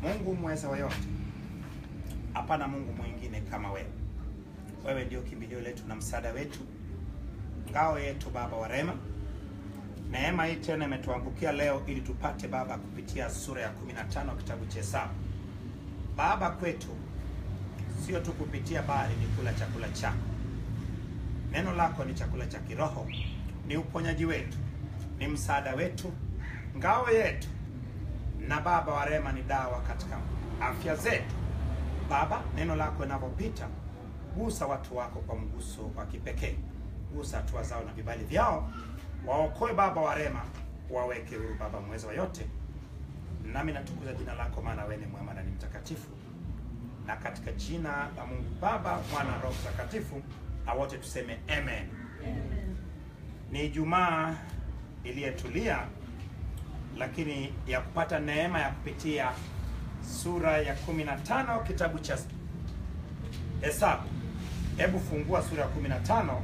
Mungu mweza wa yote, hapana Mungu mwingine kama wewe. Wewe ndio kimbilio letu na msaada wetu, ngao yetu, Baba wa rehema. Neema hii tena imetuangukia leo ili tupate Baba kupitia sura ya 15 kitabu cha Hesabu. Baba, kwetu sio tu kupitia, bali ni kula chakula chako. Neno lako ni chakula cha kiroho, ni uponyaji wetu, ni msaada wetu, ngao yetu, na Baba wa rehema, ni dawa katika afya zetu. Baba, neno lako linavyopita, gusa watu wako kwa mguso wa kipekee, gusa hatua zao na vibali vyao, waokoe Baba wa rehema, waweke huru Baba mweza wa yote. Nami natukuza jina lako, maana wewe ni mwema na ni mtakatifu, na katika jina la Mungu Baba, Mwana, Roho Mtakatifu, na wote tuseme amen. Ni Ijumaa iliyetulia, lakini ya kupata neema ya kupitia sura ya 15 kitabu cha Hesabu. Hebu fungua sura ya 15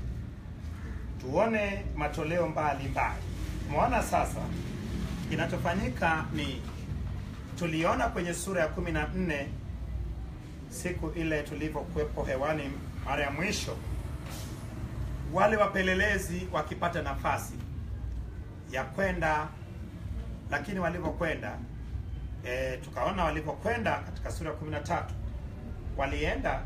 tuone matoleo mbalimbali. Umeona sasa, kinachofanyika ni tuliona kwenye sura ya 14 siku ile tulivyokuwepo hewani mara ya mwisho, wale wapelelezi wakipata nafasi ya kwenda, lakini walivyokwenda e, tukaona walivyokwenda katika sura ya 13 walienda,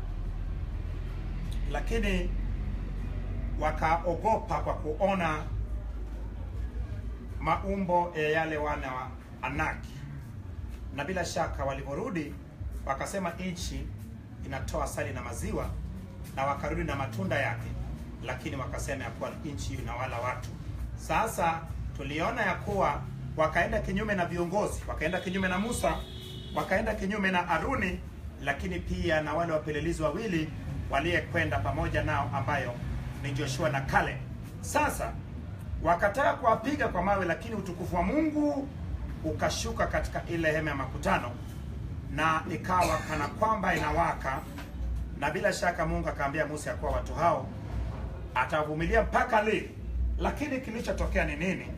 lakini wakaogopa kwa kuona maumbo ya yale wana wa Anaki, na bila shaka walivyorudi wakasema nchi inatoa asali na maziwa, na wakarudi na matunda yake, lakini wakasema ya kuwa nchi inawala watu. Sasa tuliona ya kuwa wakaenda kinyume na viongozi, wakaenda kinyume na Musa, wakaenda kinyume na Aruni, lakini pia na wale wapelelezi wawili waliyekwenda pamoja nao, ambayo ni Joshua na Kale. Sasa wakataka kuwapiga kwa mawe, lakini utukufu wa Mungu ukashuka katika ile hema ya makutano, na ikawa kana kwamba inawaka, na bila shaka Mungu akaambia Musa ya kuwa watu hao atavumilia mpaka lini. Lakini kilichotokea ni nini?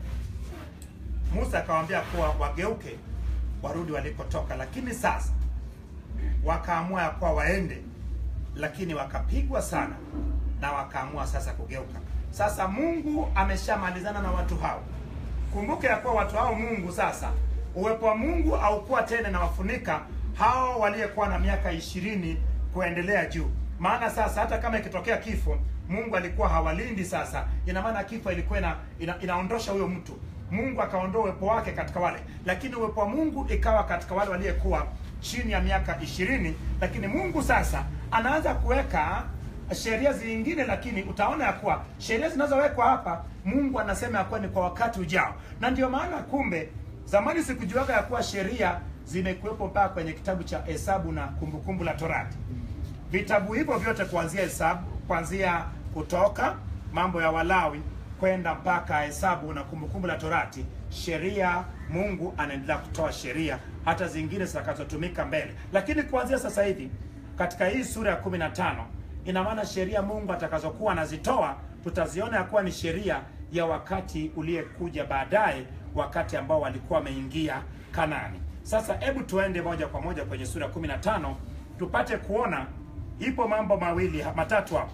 Musa akawaambia kuwa wageuke warudi walikotoka, lakini sasa wakaamua ya kuwa waende, lakini wakapigwa sana na wakaamua sasa kugeuka. Sasa Mungu ameshamalizana na watu hao. Kumbuke ya kuwa watu hao Mungu sasa, uwepo wa Mungu haukuwa tena na wafunika hao waliyekuwa na miaka ishirini kuendelea juu. Maana sasa hata kama ikitokea kifo, Mungu alikuwa hawalindi. Sasa ina maana kifo ilikuwa ina, ina, inaondosha huyo mtu. Mungu akaondoa uwepo wake katika wale, lakini uwepo wa Mungu ikawa katika wale waliyekuwa chini ya miaka ishirini. Lakini Mungu sasa anaanza kuweka sheria zingine, lakini utaona ya kuwa sheria zinazowekwa hapa Mungu anasema ya kuwa ni kwa wakati ujao, na ndio maana kumbe, zamani sikujuaga ya kuwa sheria zimekuwepo mpaka kwenye kitabu cha Hesabu na Kumbukumbu la Torati. Vitabu hivyo vyote kuanzia Hesabu, kuanzia Kutoka, Mambo ya Walawi kwenda mpaka Hesabu na Kumbukumbu la Torati, sheria Mungu anaendelea kutoa sheria hata zingine zitakazotumika mbele, lakini kuanzia sasa hivi katika hii sura ya 15 ina maana sheria Mungu atakazokuwa anazitoa tutaziona ya kuwa ni sheria ya wakati uliyekuja baadaye, wakati ambao walikuwa wameingia Kanaani. Sasa hebu tuende moja kwa moja kwenye sura ya 15 tupate kuona, ipo mambo mawili matatu hapo.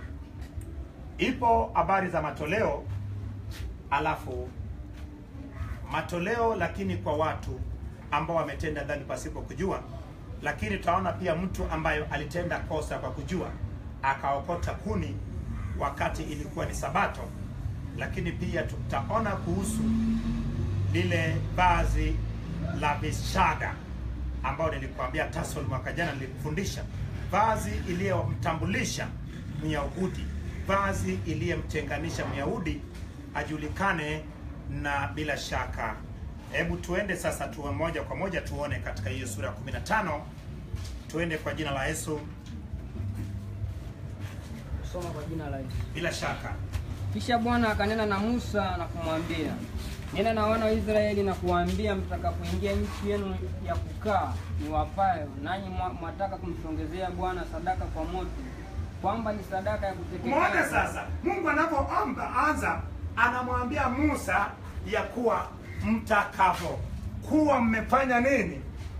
Ipo habari za matoleo, alafu matoleo lakini kwa watu ambao wametenda dhambi pasipo kujua, lakini tutaona pia mtu ambayo alitenda kosa kwa kujua akaokota kuni wakati ilikuwa ni Sabato, lakini pia tutaona kuhusu lile vazi la vishada ambao nilikuambia tassel mwaka jana nilikufundisha, vazi iliyomtambulisha Myahudi, vazi iliyemtenganisha Myahudi ajulikane na bila shaka. Hebu tuende sasa, tuwe moja kwa moja tuone katika hiyo sura ya 15. Tuende kwa jina la Yesu, Soma kwa jina la Yesu. bila shaka. Kisha Bwana akanena na Musa na kumwambia, nena na wana wa Israeli na kuwaambia, mtakapoingia nchi yenu ya kukaa niwapayo, nanyi mwa- mwataka kumsongezea Bwana sadaka kwa moto, kwamba ni sadaka ya Umeona kuteketeza. sasa, Mungu anapoomba anza, anamwambia Musa ya kuwa mtakapo kuwa mmefanya nini,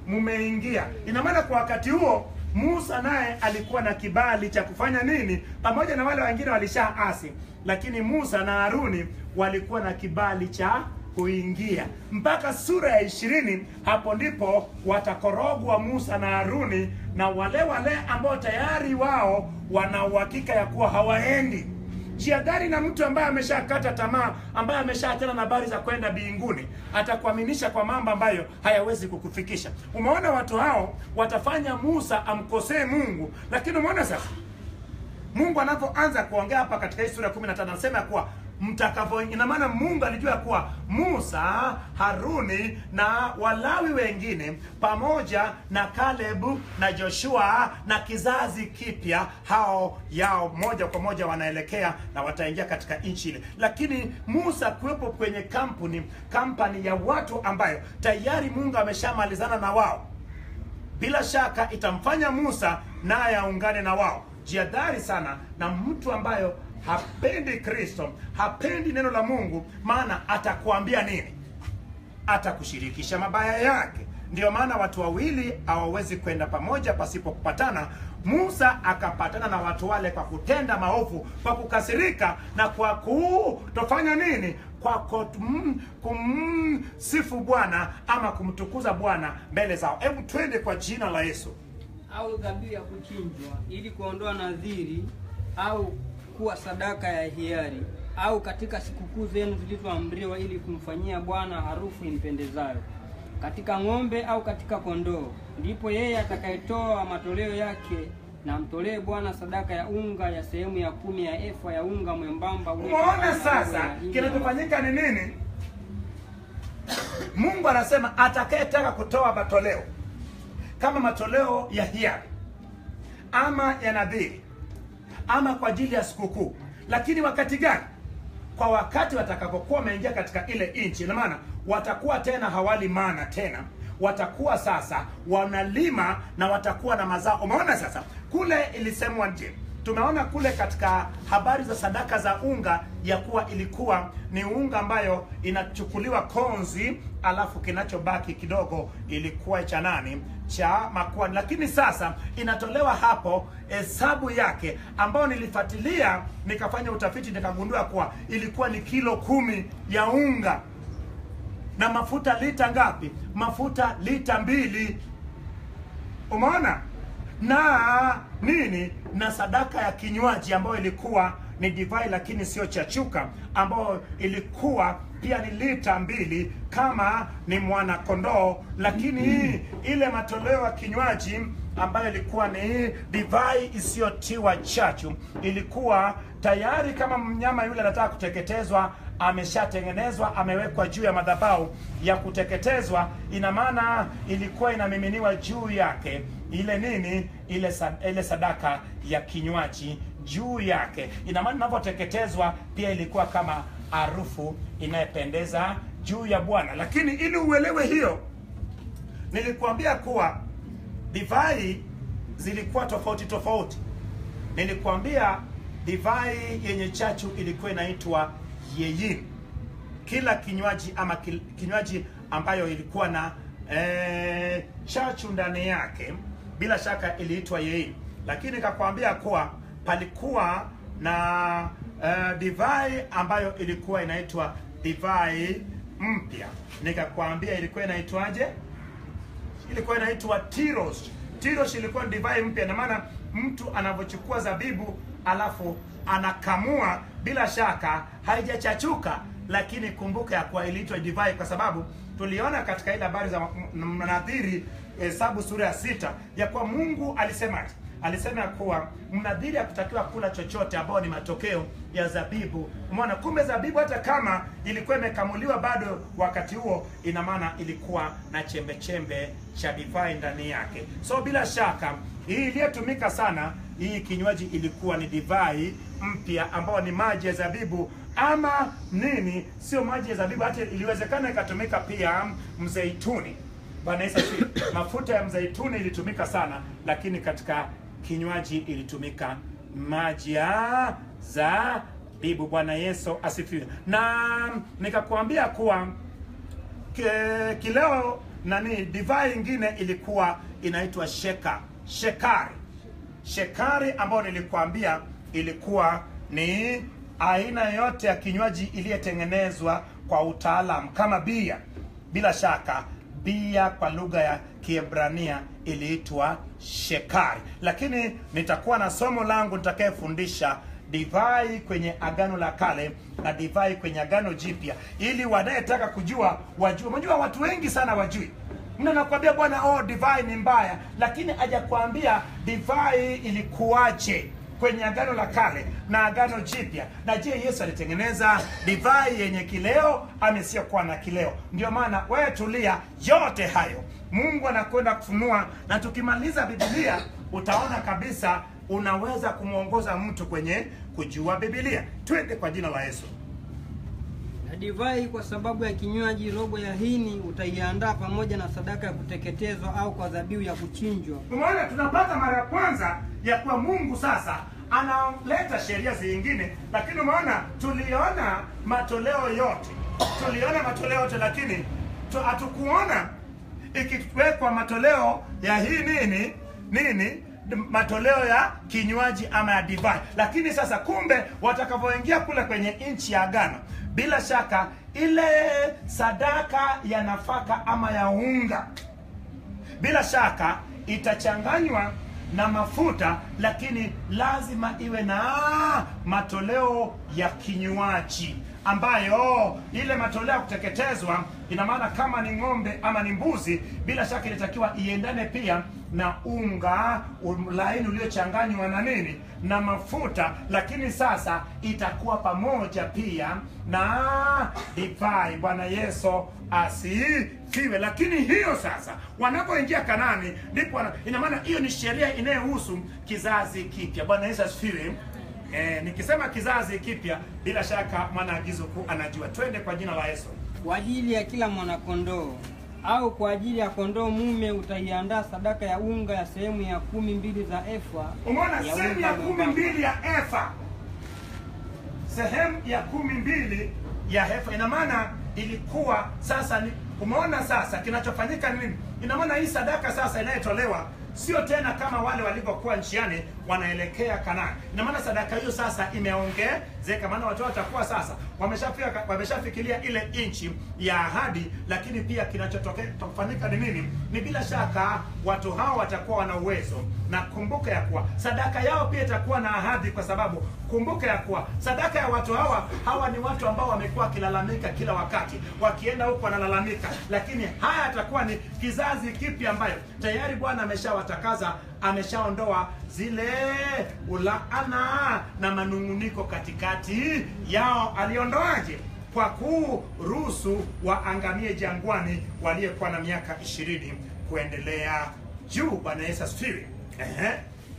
mmeingia. Ina maana kwa wakati huo Musa naye alikuwa na kibali cha kufanya nini, pamoja na wale wengine walishaasi, lakini Musa na Haruni walikuwa na kibali cha kuingia mpaka sura ya ishirini. Hapo ndipo watakorogwa Musa na Haruni na wale wale ambao tayari wao wana uhakika ya kuwa hawaendi Jiadhari na mtu ambaye ameshakata tamaa, ambaye ameshaachana na habari za kwenda mbinguni, atakuaminisha kwa mambo ambayo hayawezi kukufikisha. Umeona watu hao watafanya Musa amkosee Mungu, lakini umeona sasa Mungu anapoanza kuongea hapa katika hii sura ya 15 anasema kuwa mtakavyo, ina maana Mungu alijua kuwa Musa, Haruni na Walawi wengine pamoja na Kalebu na Joshua na kizazi kipya, hao yao moja kwa moja wanaelekea na wataingia katika nchi ile. Lakini Musa kuwepo kwenye kampuni kampani ya watu ambayo tayari Mungu ameshamalizana na wao bila shaka itamfanya Musa naye aungane na wao. Jiadhari sana na mtu ambayo hapendi Kristo, hapendi neno la Mungu, maana atakuambia nini? Atakushirikisha mabaya yake. Ndiyo maana watu wawili hawawezi kwenda pamoja pasipo kupatana. Musa akapatana na watu wale kwa kutenda maovu, kwa kukasirika na kwa kutofanya nini? Kwa kum- kumsifu Bwana ama kumtukuza Bwana mbele zao. Hebu twende kwa jina la Yesu. au dhabihu ya kuchinjwa ili kuondoa nadhiri au kuwa sadaka ya hiari au katika sikukuu zenu zilizoamriwa ili kumfanyia Bwana harufu impendezayo katika ng'ombe au katika kondoo, ndipo yeye atakayetoa matoleo yake na mtolee Bwana sadaka ya unga ya sehemu ya kumi ya efa ya unga mwembamba uliotokana Umeona na sasa unga ya ingi. kinachofanyika ni nini? Mungu anasema atakayetaka kutoa matoleo kama matoleo ya hiari ama ya nadhiri ama kwa ajili ya sikukuu, lakini wakati gani? Kwa wakati watakapokuwa wameingia katika ile nchi. Ina maana watakuwa tena hawali mana tena, watakuwa sasa wanalima na watakuwa na mazao. Umeona sasa, kule ilisemwa je, tumeona kule katika habari za sadaka za unga ya kuwa ilikuwa ni unga ambayo inachukuliwa konzi, alafu kinachobaki kidogo ilikuwa cha nani? Cha makuani. Lakini sasa inatolewa hapo hesabu yake, ambayo nilifuatilia nikafanya utafiti nikagundua kuwa ilikuwa ni kilo kumi ya unga na mafuta lita ngapi? Mafuta lita mbili. Umeona? na nini na sadaka ya kinywaji ambayo ilikuwa ni divai lakini sio chachuka, ambayo ilikuwa pia ni lita mbili kama ni mwana kondoo, lakini hii ile matoleo ya kinywaji ambayo ilikuwa ni divai isiyotiwa chachu, ilikuwa tayari kama mnyama yule anataka kuteketezwa ameshatengenezwa amewekwa juu ya madhabahu ya kuteketezwa. Ina maana ilikuwa inamiminiwa juu yake ile nini, ile sa- ile sadaka ya kinywaji juu yake. Ina maana inapoteketezwa pia ilikuwa kama harufu inayopendeza juu ya Bwana. Lakini ili uelewe hiyo, nilikuambia kuwa divai zilikuwa tofauti tofauti. Nilikuambia divai yenye chachu ilikuwa inaitwa yeyin. Kila kinywaji ama kil- kinywaji ambayo ilikuwa na eh, chachu ndani yake bila shaka iliitwa yeyin, lakini nikakwambia kuwa palikuwa na eh, divai ambayo ilikuwa inaitwa divai mpya. Nikakwambia ilikuwa inaitwaje? ilikuwa inaitwa tiros. Tiros ilikuwa ni divai mpya, na maana mtu anavyochukua zabibu alafu anakamua, bila shaka haijachachuka, lakini kumbuka ya kuwa iliitwa divai kwa sababu tuliona katika ile habari za m- mnadhiri Hesabu sura ya sita ya kuwa Mungu alisemaje? Alisema ya kuwa mnadhiri hakutakiwa kula chochote ambao ni matokeo ya zabibu. Umeona, kumbe zabibu hata kama ilikuwa imekamuliwa bado wakati huo, ina maana ilikuwa na chembe chembe cha divai ndani yake. So bila shaka hii iliyotumika sana, hii kinywaji ilikuwa ni divai mpya ambao ni maji ya zabibu ama nini, sio maji ya zabibu, hata iliwezekana ikatumika pia mzeituni. Bwana Yesu asifiwe. Mafuta ya mzeituni ilitumika sana, lakini katika kinywaji ilitumika maji ya zabibu. Bwana Yesu asifiwe. Na nikakwambia kuwa ke- kileo nani divai ingine ilikuwa inaitwa sheka shekari shekari ambayo nilikuambia ilikuwa ni aina yote ya kinywaji iliyotengenezwa kwa utaalam kama bia bila shaka bia kwa lugha ya kiebrania iliitwa shekari lakini nitakuwa na somo langu nitakayefundisha divai kwenye agano la kale na divai kwenye agano jipya ili wanayetaka kujua wajue unajua watu wengi sana wajui mtu anakuambia bwana oh divai ni mbaya lakini hajakwambia divai ilikuwaje kwenye agano la kale na agano jipya na je yesu alitengeneza divai yenye kileo amesiyokuwa na kileo ndio maana wewe tulia yote hayo mungu anakwenda kufunua na tukimaliza bibilia utaona kabisa unaweza kumwongoza mtu kwenye kujua bibilia twende kwa jina la yesu na divai kwa sababu ya kinywaji robo ya hini utaiandaa pamoja na sadaka ya kuteketezwa au kwa dhabihu ya kuchinjwa umeona tunapata mara ya kwanza ya kuwa mungu sasa analeta sheria zingine lakini umeona tuliona matoleo yote tuliona matoleo yote lakini tu- hatukuona ikiwekwa matoleo ya hii nini nini matoleo ya kinywaji ama ya divai lakini sasa kumbe watakavyoingia kule kwenye nchi ya agano bila shaka ile sadaka ya nafaka ama ya unga bila shaka itachanganywa na mafuta lakini lazima iwe na matoleo ya kinywaji ambayo ile matoleo ya kuteketezwa ina maana kama ni ng'ombe ama ni mbuzi bila shaka inatakiwa iendane pia na unga um, laini uliochanganywa na nini na mafuta lakini sasa itakuwa pamoja pia na divai bwana yesu asifiwe lakini hiyo sasa wanapoingia kanani ndipo wana- ina maana hiyo ni sheria inayohusu kizazi kipya bwana yesu asifiwe Eh, nikisema kizazi kipya bila shaka mwanaagizo kuu anajua twende kwa jina la yesu kwa ajili ya kila mwanakondoo au kwa ajili ya kondoo mume utaiandaa sadaka ya unga ya sehemu ya kumi mbili za efa umeona ya sehemu unga ya kumi mwembamba. mbili ya efa sehemu ya kumi mbili ya efa ina maana ilikuwa sasa ni umeona sasa kinachofanyika ni nini ina maana hii sadaka sasa inayotolewa sio tena kama wale walivyokuwa njiani wanaelekea kanani ina maana sadaka hiyo sasa imeongezeka maana watu watakuwa sasa wameshafika wameshafikiria ile nchi ya ahadi lakini pia kinachofanyika ni nini ni bila shaka watu hao watakuwa wana uwezo na kumbuka ya kuwa sadaka yao pia itakuwa na ahadi kwa sababu kumbuka ya kuwa sadaka ya watu hawa hawa ni watu ambao wamekuwa wakilalamika kila wakati wakienda huko wanalalamika lakini haya atakuwa ni kizazi kipya ambayo tayari bwana ameshawatakaza ameshaondoa zile ulaana na manunguniko katikati yao aliondoaje kwa kuruhusu waangamie jangwani waliyekuwa na miaka ishirini kuendelea juu bwana yesu asifiwe Ehe.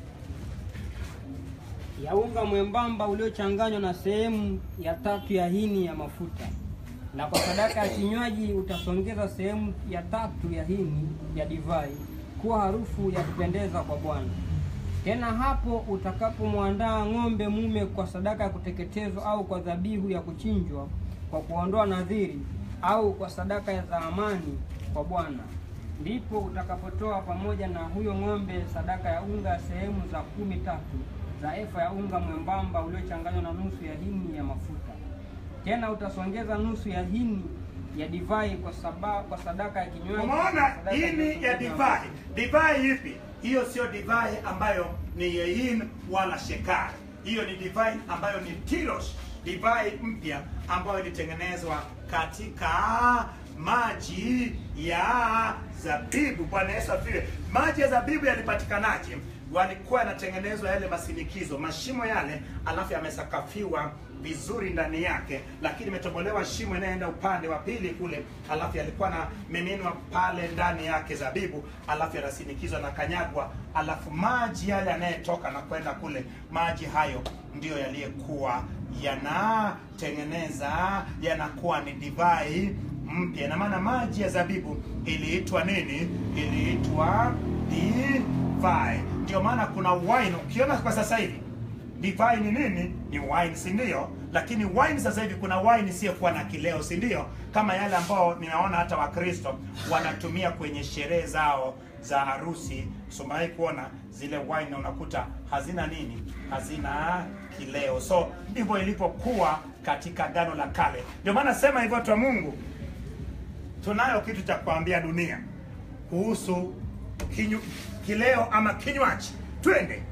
ya unga mwembamba uliochanganywa na sehemu ya tatu ya hini ya mafuta na kwa sadaka ya kinywaji utasongeza sehemu ya tatu ya hini ya divai kuwa harufu ya kupendeza kwa bwana tena hapo utakapomwandaa ng'ombe mume kwa sadaka ya kuteketezwa au kwa dhabihu ya kuchinjwa kwa kuondoa nadhiri au kwa sadaka ya amani kwa bwana ndipo utakapotoa pamoja na huyo ng'ombe sadaka ya unga sehemu za kumi tatu za efa ya unga mwembamba uliochanganywa na nusu ya hini ya mafuta tena utasongeza nusu ya hini ya divai kwa, saba, kwa sadaka ya kinywaji umeona sadaka hini ya kuteketezwa. divai divai ipi hiyo sio divai ambayo ni yein wala shekari hiyo ni divai ambayo ni tilos divai mpya ambayo ilitengenezwa katika maji ya zabibu bwana yesu afiwe maji ya zabibu yalipatikanaje walikuwa yanatengenezwa yale masinikizo mashimo yale alafu yamesakafiwa vizuri ndani yake lakini imetobolewa shimo inayoenda upande wa pili kule alafu yalikuwa na miminwa pale ndani yake zabibu alafu yanasinikizwa na kanyagwa alafu maji yale yanayetoka na kwenda kule maji hayo ndiyo yaliyekuwa yanatengeneza yanakuwa ni divai mpya ina maana maji ya zabibu iliitwa nini iliitwa divai ndio maana kuna wine ukiona kwa sasa hivi divai ni nini ni wine si ndio lakini wine sasa hivi kuna wine isiyokuwa na kileo si ndio kama yale ambao ninaona hata wakristo wanatumia kwenye sherehe zao za harusi sumawahi kuona zile wine na unakuta hazina nini hazina kileo so ndivyo ilivyokuwa katika gano la kale ndio maana sema hivyo watu wa mungu tunayo kitu cha kuambia dunia kuhusu kinyu, kileo ama kinywaji twende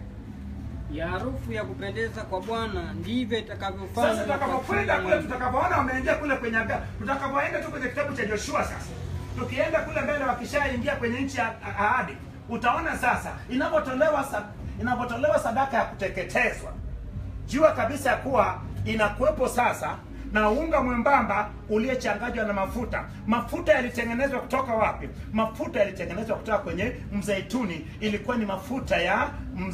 ya harufu ya kupendeza kwa Bwana ndivyo itakavyofanya sasa kwa tutakapokwenda kila kule ng'ombe. tutakapoona wameingia kule kwenye aga- tutakapoenda tu kwenye kitabu cha joshua sasa tukienda kule mbele wakishaingia kwenye nchi ya ahadi utaona sasa inapotolewa sa, inapotolewa sadaka ya kuteketezwa jua kabisa ya kuwa inakuwepo sasa na unga mwembamba uliyechanganywa na mafuta mafuta yalitengenezwa kutoka wapi mafuta yalitengenezwa kutoka kwenye mzaituni ilikuwa ni mafuta ya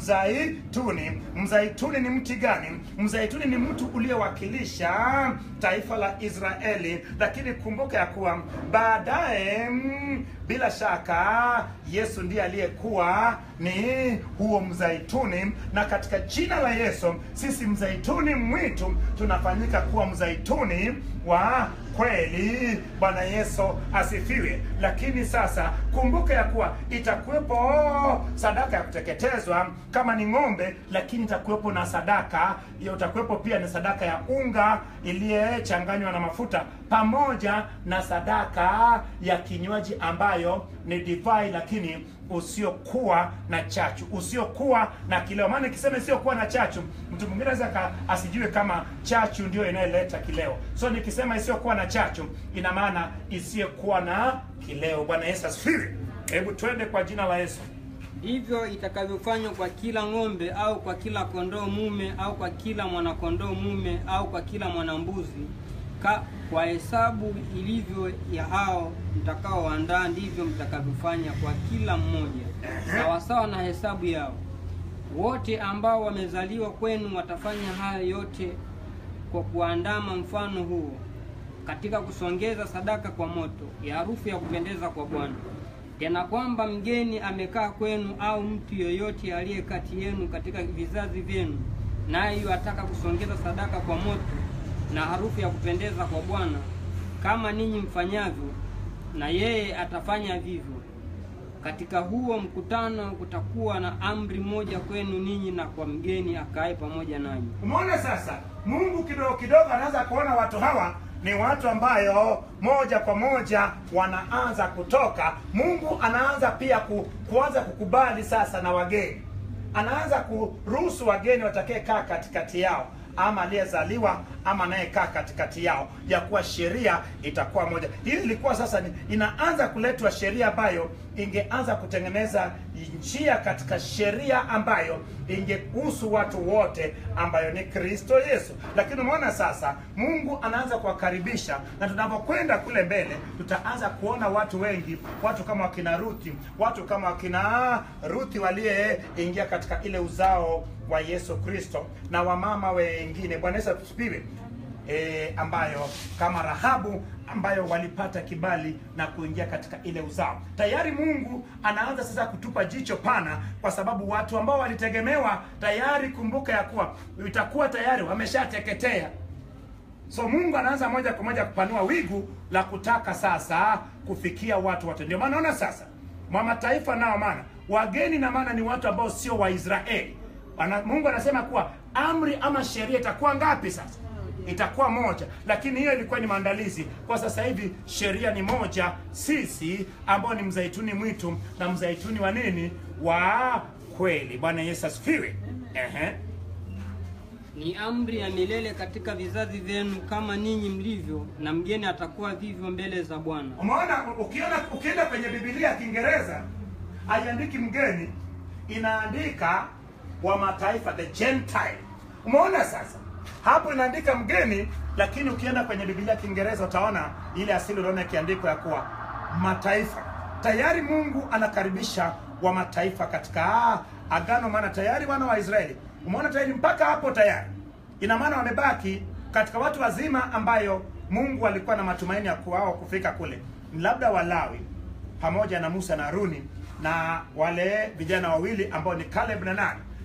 mzaituni mzaituni ni mti gani mzaituni ni mtu uliowakilisha taifa la israeli lakini kumbuka ya kuwa baadaye mm, bila shaka yesu ndiye aliyekuwa ni huo mzaituni na katika jina la yesu sisi mzaituni mwitu tunafanyika kuwa mzaituni wa kweli bwana yesu asifiwe lakini sasa kumbuka ya kuwa itakuwepo sadaka ya kuteketezwa kama ni ng'ombe lakini itakuwepo na sadaka hiyo itakuwepo pia ni sadaka ya unga iliyechanganywa na mafuta pamoja na sadaka ya kinywaji ambayo ni divai lakini usiokuwa na chachu usiokuwa na kileo maana ikisema isiyokuwa na chachu mtu mwingine anaweza aka- asijue kama chachu ndio inayoleta kileo so nikisema isiyokuwa na chachu ina maana isiyokuwa na kileo bwana yesu asifiwe hebu twende kwa jina la yesu ndivyo itakavyofanywa kwa kila ng'ombe au kwa kila kondoo mume au kwa kila mwanakondoo mume au kwa kila mwanambuzi ka, kwa hesabu ilivyo ya hao mtakaoandaa ndivyo mtakavyofanya kwa kila mmoja sawasawa na hesabu yao wote ambao wamezaliwa kwenu watafanya haya yote kwa kuandama mfano huo katika kusongeza sadaka kwa moto ya harufu ya kupendeza kwa Bwana. Tena kwamba mgeni amekaa kwenu au mtu yoyote aliye kati yenu katika vizazi vyenu, naye yu ataka kusongeza sadaka kwa moto na harufu ya kupendeza kwa Bwana, kama ninyi mfanyavyo, na yeye atafanya vivyo. Katika huo mkutano kutakuwa na amri moja kwenu ninyi na kwa mgeni akae pamoja nanyi. umeona sasa mungu kidogo kidogo anaanza kuona watu hawa ni watu ambayo moja kwa moja wanaanza kutoka mungu anaanza pia ku, kuanza kukubali sasa na wageni anaanza kuruhusu wageni watakaekaa katikati yao ama aliyezaliwa ama anayekaa katikati yao ya kuwa sheria itakuwa moja hii ilikuwa sasa ni, inaanza kuletwa sheria ambayo ingeanza kutengeneza njia katika sheria ambayo ingehusu watu wote ambayo ni kristo yesu lakini umeona sasa mungu anaanza kuwakaribisha na tunapokwenda kule mbele tutaanza kuona watu wengi watu kama wakina ruthi watu kama wakina ruthi waliyeingia katika ile uzao wa yesu kristo na wamama wengine bwana yesu asifiwe e, ambayo kama rahabu ambayo walipata kibali na kuingia katika ile uzao tayari mungu anaanza sasa kutupa jicho pana kwa sababu watu ambao walitegemewa tayari kumbuka ya kuwa itakuwa tayari wameshateketea so mungu anaanza moja kwa moja kupanua wigu la kutaka sasa kufikia watu wote ndio maana naona sasa mwa mataifa nao maana wageni na maana ni watu ambao sio waisraeli Ana- mungu anasema kuwa amri ama sheria itakuwa ngapi sasa itakuwa moja lakini hiyo ilikuwa ni maandalizi kwa sasa hivi sheria ni moja sisi ambao ni mzaituni mwitu na mzaituni wa nini wa kweli bwana yesu asifiwe Ehe. Ni amri ya milele katika vizazi vyenu, kama ninyi mlivyo, na mgeni atakuwa vivyo mbele za Bwana. umeona ukiona ukienda kwenye bibilia ya kiingereza haiandiki mgeni inaandika wa mataifa the gentile umeona sasa hapo inaandika mgeni lakini ukienda kwenye bibilia ya kiingereza utaona ile asili unaona ikiandikwa ya kuwa mataifa tayari mungu anakaribisha wa mataifa katika agano maana tayari wana wa israeli umeona tayari mpaka hapo tayari ina maana wamebaki katika watu wazima ambayo mungu alikuwa na matumaini ya kuwao kufika kule labda walawi pamoja na musa na haruni na wale vijana wawili ambao ni caleb na nani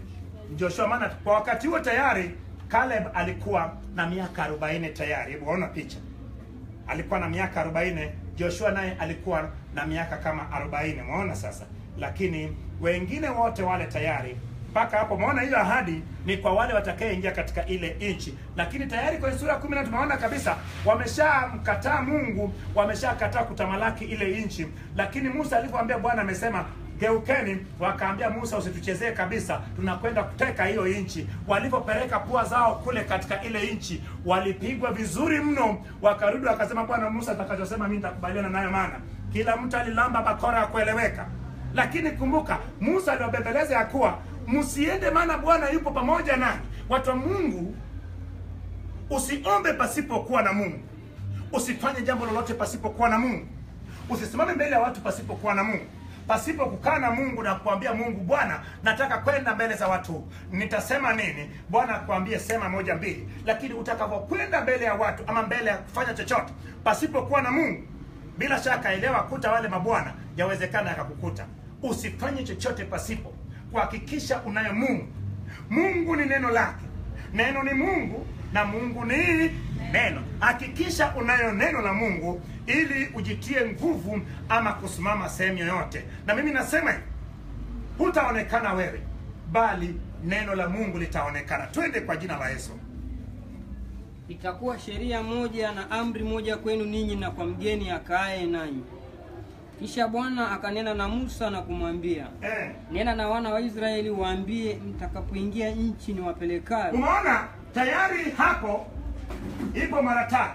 Joshua, maana kwa wakati huo tayari Caleb alikuwa na miaka 40 tayari. Hebu ona picha, alikuwa na miaka 40. Joshua naye alikuwa na miaka kama 40. Umeona sasa, lakini wengine wote wale tayari mpaka hapo umeona hiyo ahadi ni kwa wale watakayeingia katika ile nchi, lakini tayari kwenye sura ya kumi na tumeona kabisa wameshamkataa Mungu, wameshakataa kutamalaki ile nchi. Lakini Musa alivyoambia Bwana amesema geukeni, wakaambia Musa, usituchezee kabisa, tunakwenda kuteka hiyo nchi. Walivyopeleka pua zao kule katika ile nchi, walipigwa vizuri mno, wakarudi wakasema, Bwana Musa, atakachosema mimi nitakubaliana nayo, maana kila mtu alilamba bakora ya kueleweka. Lakini kumbuka Musa aliwabembeleza ya kuwa msiende, maana Bwana yupo pamoja nanyi. Watu wa Mungu, usiombe pasipokuwa na Mungu, usifanye jambo lolote pasipokuwa na Mungu, usisimame mbele ya watu pasipokuwa na Mungu, pasipo kukaa na Mungu na kuambia Mungu, Bwana, nataka kwenda mbele za watu, nitasema nini? Bwana akwambie sema moja mbili. Lakini utakapokwenda mbele ya watu ama mbele ya kufanya chochote pasipokuwa na Mungu, bila shaka elewa, kuta wale mabwana, yawezekana yakakukuta. Usifanye chochote pasipo kuhakikisha unayo Mungu. Mungu ni neno lake, neno ni Mungu na Mungu ni neno. Hakikisha unayo neno la Mungu ili ujitie nguvu ama kusimama sehemu yoyote. Na mimi nasema hivi, hutaonekana wewe, bali neno la Mungu litaonekana. Twende kwa jina la Yesu. Itakuwa sheria moja na amri moja kwenu ninyi na kwa mgeni akaaye nanyi. Kisha Bwana akanena na Musa na kumwambia, Eh, nena na wana wa Israeli waambie, mtakapoingia nchi niwapelekayo, umeona tayari hapo ipo mara tatu.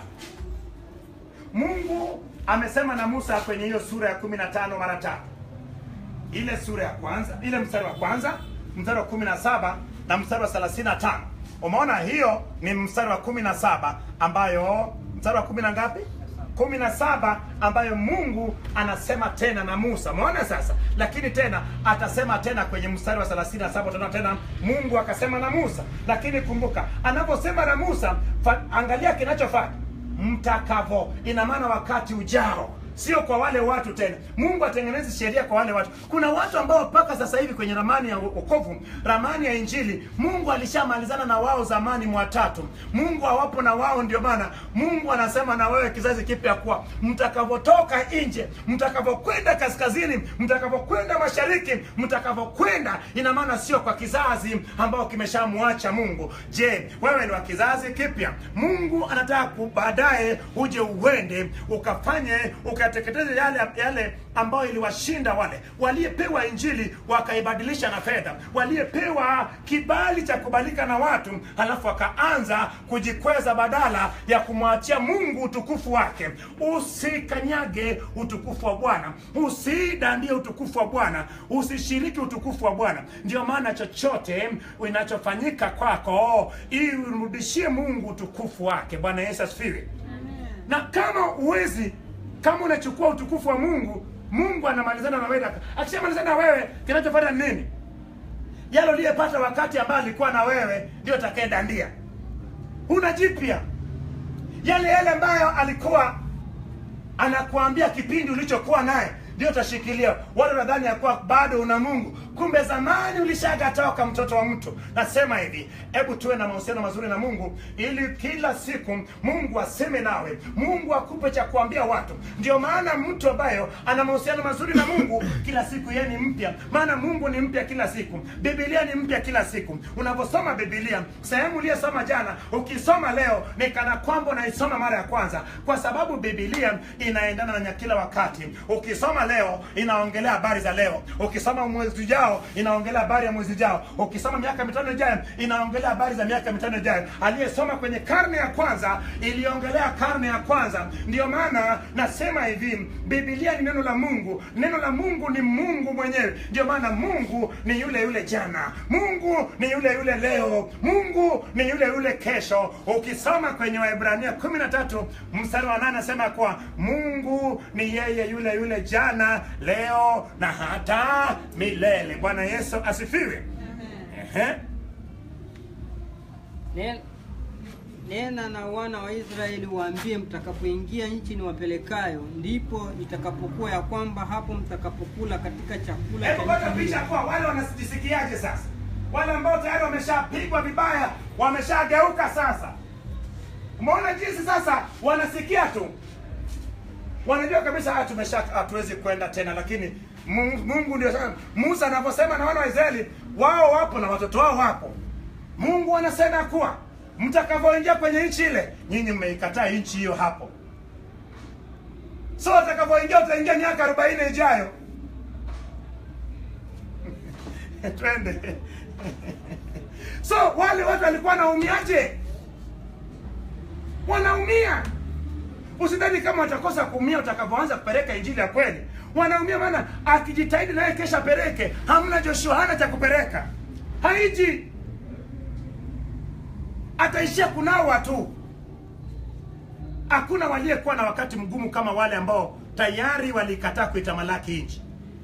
Mungu amesema na Musa kwenye hiyo sura ya kumi na tano mara tatu. Ile sura ya kwanza, ile mstari wa kwanza, mstari wa kumi na saba na mstari wa thelathini na tano. Umeona hiyo ni mstari wa kumi na saba ambayo mstari wa kumi na ngapi? kumi na saba ambayo Mungu anasema tena na Musa. Umeona sasa, lakini tena atasema tena kwenye mstari wa 37 tena tena Mungu akasema na Musa. Lakini kumbuka anaposema na Musa, fa, angalia kinachofanya mtakavo, ina maana wakati ujao sio kwa wale watu tena. Mungu atengenezi sheria kwa wale watu. Kuna watu ambao mpaka sasa hivi kwenye ramani ya wokovu, ramani ya Injili, Mungu alishamalizana na wao zamani mwa tatu. Mungu hawapo na wao, ndio maana Mungu anasema na wewe kizazi kipya kuwa mtakavotoka nje, mtakavokwenda kaskazini, mtakavokwenda mashariki, mtakavokwenda, ina maana sio kwa kizazi ambao kimeshamwacha Mungu. Je, wewe ni wa kizazi kipya? Mungu anataka ku- baadaye uje uende ukafanye ukateketeze yale yale ambayo iliwashinda wale waliyepewa injili wakaibadilisha na fedha, waliyepewa kibali cha kubalika na watu, halafu wakaanza kujikweza badala ya kumwachia Mungu utukufu wake. Usikanyage utukufu wa Bwana, usidandie utukufu wa Bwana, usishiriki utukufu wa Bwana. Ndio maana chochote inachofanyika kwako, irudishie Mungu utukufu wake. Bwana Yesu asifiwe. Na kama uwezi, kama unachukua utukufu wa Mungu, Mungu anamalizana na wewe. Akishamalizana na wewe, kinachofuata ni nini? Yale uliyepata wakati ambaye alikuwa na wewe ndio atakayedandia. Huna jipya. Yale yale ambayo alikuwa anakuambia kipindi ulichokuwa naye ndio utashikilia. Wale nadhani ya kuwa bado una Mungu, kumbe zamani ulishagatoka mtoto wa mtu. Nasema hivi, hebu tuwe na mahusiano mazuri na Mungu ili kila siku Mungu aseme nawe, Mungu akupe cha kuambia watu. Ndio maana mtu ambayo ana mahusiano mazuri na Mungu kila siku yeye ni mpya, maana Mungu ni mpya kila siku, Biblia ni mpya kila siku. Unaposoma Biblia, sehemu uliyosoma jana, ukisoma leo ni kana kwamba unaisoma mara ya kwanza, kwa sababu Biblia inaendana na kila wakati. Ukisoma leo inaongelea habari za leo, ukisoma mwezi ujao inaongelea habari ya mwezi ujao, ukisoma miaka mitano ijayo inaongelea habari za miaka mitano ijayo. Aliyesoma kwenye karne ya kwanza iliongelea karne ya kwanza. Ndio maana nasema hivi, Biblia ni neno la Mungu, neno la Mungu ni Mungu mwenyewe. Ndio maana Mungu ni yule yule jana, Mungu ni yule yule leo, Mungu ni yule yule kesho. Ukisoma kwenye Waebrania kumi na tatu mstari wa nane anasema kuwa Mungu ni yeye yule yule jana, leo na hata milele. Bwana Yesu asifiwe. Ehe. Nen- Nena na wana wa Israeli waambie, mtakapoingia nchi niwapelekayo, ndipo itakapokuwa ya kwamba hapo mtakapokula katika chakula Hebu cha pata nchi picha hiyo, kwa wale wanajisikiaje sasa. wale ambao tayari wameshapigwa vibaya wameshageuka sasa umeona jinsi sasa wanasikia tu wanajua kabisa haya tumesha hatuwezi kwenda tena lakini Mungu Mungu ndio sasa Musa anavyosema na wana wa Israeli wao wapo na watoto wao wapo Mungu anasema kuwa mtakavyoingia kwenye nchi ile nyinyi mmeikataa nchi hiyo hapo so utakavyoingia utaingia miaka arobaini ijayo twende so wale watu walikuwa wanaumiaje wanaumia usidhani kama watakosa kuumia utakavyoanza kupeleka injili ya kweli wanaumia maana akijitahidi naye kesha peleke hamna joshua hana cha kupeleka haiji ataishia kunawa tu hakuna waliyekuwa na wakati mgumu kama wale ambao tayari walikataa kuitamalaki nchi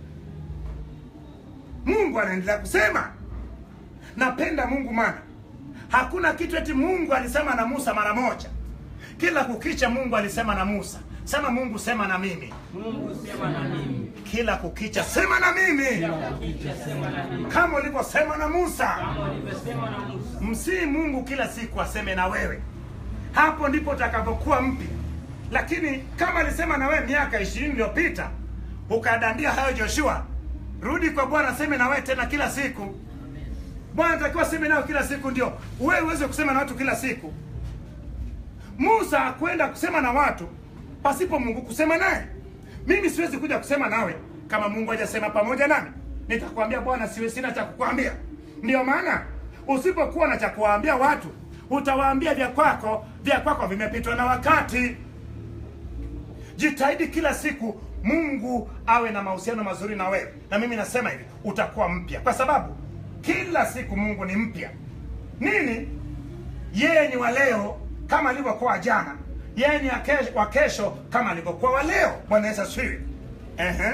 mungu anaendelea kusema napenda mungu mana hakuna kitu eti mungu alisema na musa mara moja kila kukicha mungu alisema na musa sema mungu sema na mimi Mungu sema na mimi. kila kukicha sema na mimi Kisha sema na mimi. kama ulivyosema na musa Kama ulivyosema na Musa. msii mungu kila siku aseme na wewe hapo ndipo utakavyokuwa mpya lakini kama alisema na wewe miaka ishirini iliyopita ukadandia hayo joshua rudi kwa bwana aseme na wewe tena kila siku bwana atakiwa aseme nayo kila siku ndio wewe uweze kusema na watu kila siku musa akwenda kusema na watu pasipo mungu kusema naye mimi siwezi kuja kusema nawe kama mungu hajasema pamoja nami nitakwambia bwana siwe sina cha kukwambia ndio maana usipokuwa na cha kuwaambia watu utawaambia vya kwako vya kwako vimepitwa na wakati jitahidi kila siku mungu awe na mahusiano mazuri na wewe na mimi nasema hivi utakuwa mpya kwa sababu kila siku mungu ni mpya nini yeye ni wa leo kama alivyokuwa jana yeye ni wa kesho- wa kesho kama alivyokuwa wa leo bwana yesu asifiwe Ehe.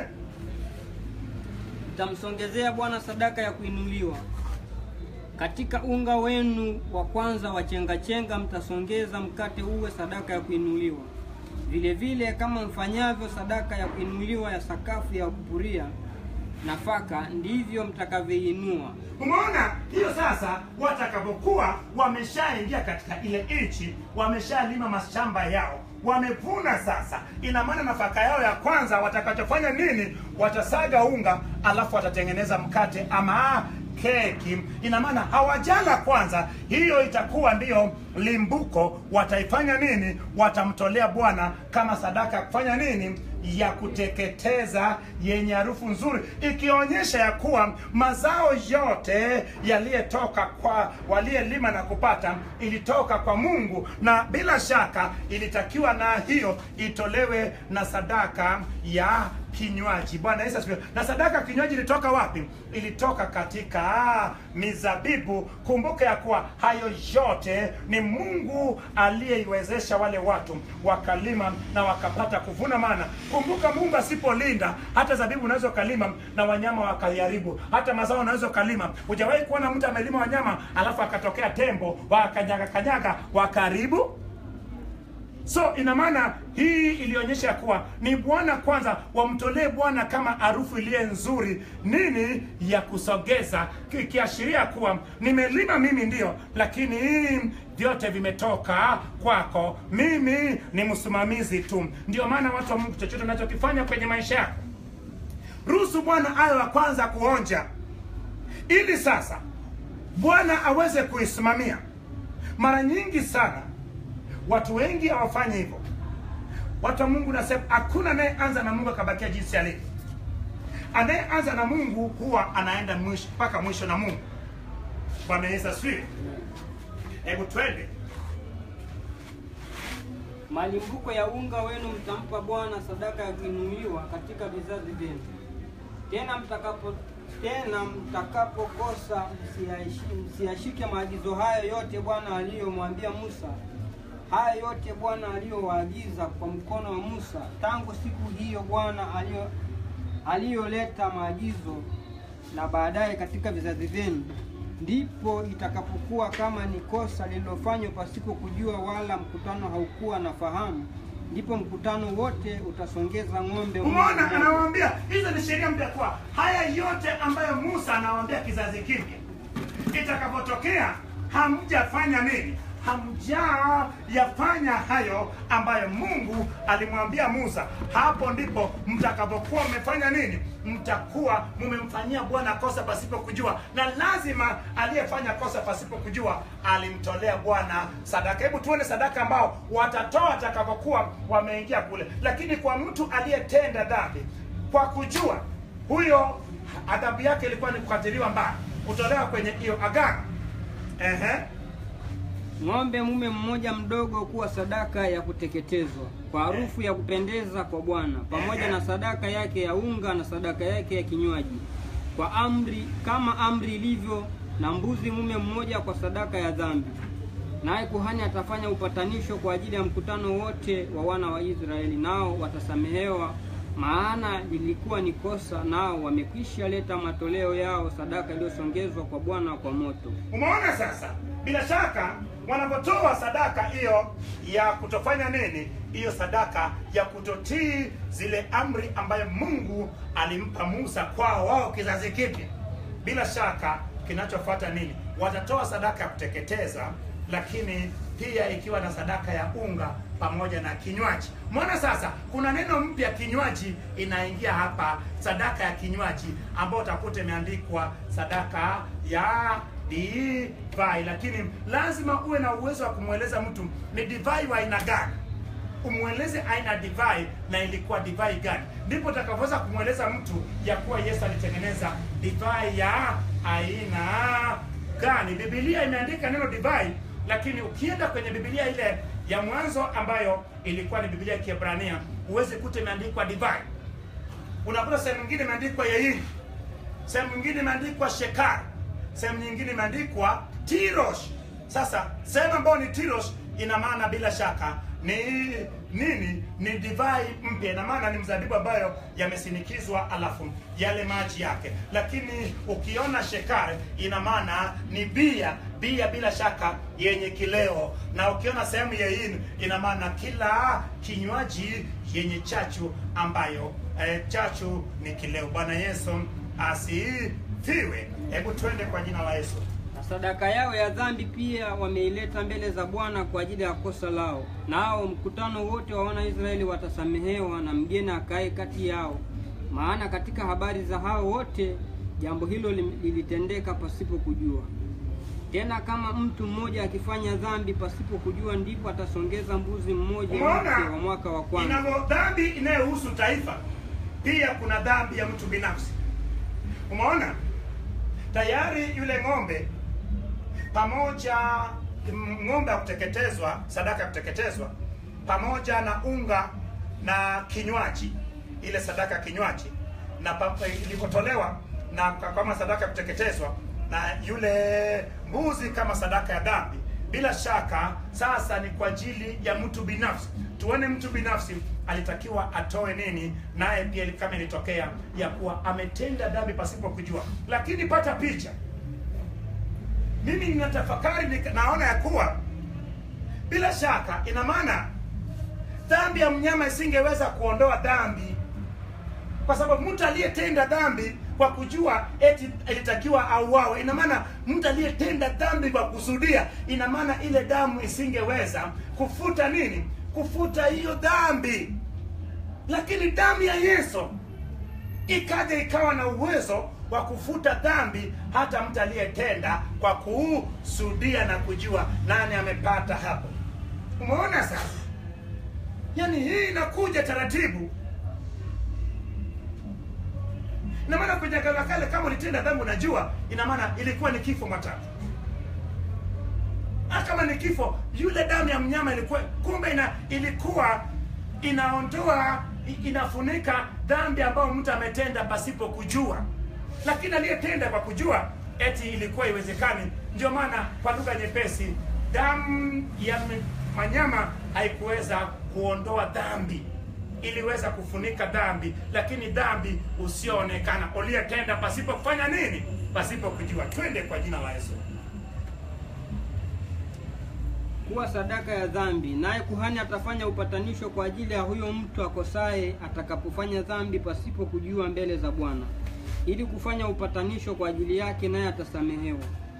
Mtamsongezea Bwana sadaka ya kuinuliwa. Katika unga wenu wa kwanza wa chenga-chenga mtasongeza mkate uwe sadaka ya kuinuliwa. Vile vile kama mfanyavyo sadaka ya kuinuliwa ya sakafu ya kupuria nafaka, ndivyo mtakavyoinua. umeona hiyo sasa watakavyokuwa wameshaingia katika ile nchi wameshalima mashamba yao wamevuna sasa ina maana nafaka yao ya kwanza watakachofanya nini watasaga unga alafu watatengeneza mkate ama keki ina maana hawajala kwanza hiyo itakuwa ndiyo limbuko wataifanya nini watamtolea bwana kama sadaka ya kufanya nini ya kuteketeza yenye harufu nzuri ikionyesha ya kuwa mazao yote yaliyetoka kwa waliyelima na kupata ilitoka kwa mungu na bila shaka ilitakiwa na hiyo itolewe na sadaka ya kinywaji bwana yesu asifiwe na sadaka ya kinywaji ilitoka wapi ilitoka katika mizabibu kumbuka ya kuwa hayo yote ni mungu aliyeiwezesha wale watu wakalima na wakapata kuvuna mana kumbuka mungu asipolinda hata zabibu unaweza ukalima na wanyama wakaiharibu hata mazao unaweza ukalima hujawahi kuona mtu amelima wanyama alafu akatokea tembo wakanyaga kanyaga wakaribu so ina maana hii ilionyesha kuwa ni bwana kwanza wamtolee bwana kama harufu iliye nzuri nini ya kusogeza ikiashiria kuwa nimelima mimi ndio lakini vyote vimetoka kwako mimi ni msimamizi tu ndio maana watu wa mungu chochote unachokifanya kwenye maisha yako ruhusu bwana awe wa kwanza kuonja ili sasa bwana aweze kuisimamia mara nyingi sana watu wengi hawafanyi hivyo watu wa mungu nasema hakuna anayeanza na mungu akabakia jinsi alivyo anayeanza na mungu huwa anaenda mwisho mpaka mwisho na mungu bwana yesu asifiwe hebu twende Malimbuko ya unga wenu mtampa Bwana sadaka ya kuinuliwa katika vizazi vyenu. Tena mtakapo tena mtakapokosa msiyashi- msiyashike maagizo hayo yote Bwana aliyomwambia Musa, haya yote Bwana aliyowaagiza kwa mkono wa Musa tangu siku hiyo Bwana aliyo aliyoleta maagizo na baadaye katika vizazi vyenu, ndipo itakapokuwa kama ni kosa lililofanywa pasipo kujua, wala mkutano haukuwa na fahamu, ndipo mkutano wote utasongeza ng'ombe umeona mmoja. anawaambia hizo ni sheria mpya kuwa haya yote ambayo musa anawaambia kizazi kipya itakapotokea hamjafanya nini hamjayafanya hayo ambayo mungu alimwambia musa hapo ndipo mtakapokuwa mmefanya nini mtakuwa mumemfanyia bwana kosa pasipo kujua na lazima aliyefanya kosa pasipo kujua alimtolea bwana sadaka hebu tuone sadaka ambao watatoa atakapokuwa wameingia kule lakini kwa mtu aliyetenda dhambi kwa kujua huyo adhabu yake ilikuwa ni kukatiliwa mbali kutolewa kwenye hiyo agano Ehe. ng'ombe mume mmoja mdogo kuwa sadaka ya kuteketezwa kwa harufu ya kupendeza kwa Bwana, pamoja na sadaka yake ya unga na sadaka yake ya kinywaji, kwa amri kama amri ilivyo, na mbuzi mume mmoja kwa sadaka ya dhambi. Naye kuhani atafanya upatanisho kwa ajili ya mkutano wote wa wana wa Israeli, nao watasamehewa, maana lilikuwa ni kosa, nao wamekwisha leta matoleo yao, sadaka iliyosongezwa kwa Bwana kwa moto. umeona sasa bila shaka wanapotoa sadaka hiyo ya kutofanya nini hiyo sadaka ya kutotii zile amri ambayo mungu alimpa musa kwao wao kizazi kipya bila shaka kinachofuata nini watatoa sadaka ya kuteketeza lakini pia ikiwa na sadaka ya unga pamoja na kinywaji mwana sasa kuna neno mpya kinywaji inaingia hapa sadaka ya kinywaji ambayo utakuta imeandikwa sadaka ya divai lakini lazima uwe na uwezo wa kumweleza mtu ni divai wa aina gani umweleze aina ya divai na ilikuwa divai gani ndipo utakavyoweza kumweleza mtu ya kuwa yesu alitengeneza divai ya aina gani bibilia imeandika neno divai lakini ukienda kwenye bibilia ile ya mwanzo ambayo ilikuwa ni bibilia ya kiebrania huwezi kuta imeandikwa divai unakuta sehemu nyingine imeandikwa yeini sehemu nyingine imeandikwa shekar sehemu nyingine imeandikwa tirosh sasa sehemu ambayo ni tirosh ina maana bila shaka ni nini ni divai mpya ina maana ni mzabibu ambayo yamesinikizwa alafu yale maji yake lakini ukiona shekare ina maana ni bia bia bila shaka yenye kileo na ukiona sehemu ya in ina maana kila kinywaji yenye chachu ambayo eh, chachu ni kileo bwana yesu asifiwe hebu twende kwa jina la yesu Na sadaka yao ya dhambi pia wameileta mbele za Bwana kwa ajili ya kosa lao. Nao mkutano wote wa Wanaisraeli watasamehewa, na mgeni akae kati yao. Maana katika habari za hao wote jambo hilo lim- lilitendeka pasipo kujua. Tena kama mtu mmoja akifanya dhambi pasipo kujua, ndipo atasongeza mbuzi mmoja Umeona? mpya wa mwaka wa kwanza. inavyo dhambi inayohusu taifa pia kuna dhambi ya mtu binafsi umeona tayari yule ng'ombe pamoja m- ng'ombe ya kuteketezwa sadaka ya kuteketezwa pamoja na unga na kinywaji ile sadaka ya kinywaji na pa- ilivyotolewa na ka- kama sadaka ya kuteketezwa na yule mbuzi kama sadaka ya dhambi bila shaka sasa ni kwa ajili ya mtu binafsi tuone mtu binafsi alitakiwa atoe nini naye pia kama ilitokea ya kuwa ametenda dhambi pasipo kujua lakini pata picha mimi ninatafakari nika- naona ya kuwa bila shaka ina maana dhambi ya mnyama isingeweza kuondoa dhambi kwa sababu mtu aliyetenda dhambi kwa kujua eti ilitakiwa auawe ina maana mtu aliyetenda dhambi kwa kusudia ina maana ile damu isingeweza kufuta nini kufuta hiyo dhambi lakini damu ya yesu ikaja ikawa na uwezo wa kufuta dhambi hata mtu aliyetenda kwa kusudia na kujua nani amepata hapo umeona sasa yaani hii inakuja taratibu ina maana kwenye agano la kale kama ulitenda dhambi unajua ina maana ilikuwa ni kifo matatu Ah, kama ni kifo yule damu ya mnyama ilikuwa kumbe ina, ilikuwa inaondoa i- inafunika dhambi ambayo mtu ametenda pasipo kujua lakini aliyetenda kwa kujua eti ilikuwa iwezekani ndio maana kwa lugha nyepesi damu ya m- manyama haikuweza kuondoa dhambi iliweza kufunika dhambi lakini dhambi usioonekana uliyetenda pasipo kufanya nini pasipo kujua twende kwa jina la yesu kuwa sadaka ya dhambi, naye kuhani atafanya upatanisho kwa ajili ya huyo mtu akosaye atakapofanya dhambi pasipo kujua mbele za Bwana, ili kufanya upatanisho kwa ajili yake, naye atasamehewa.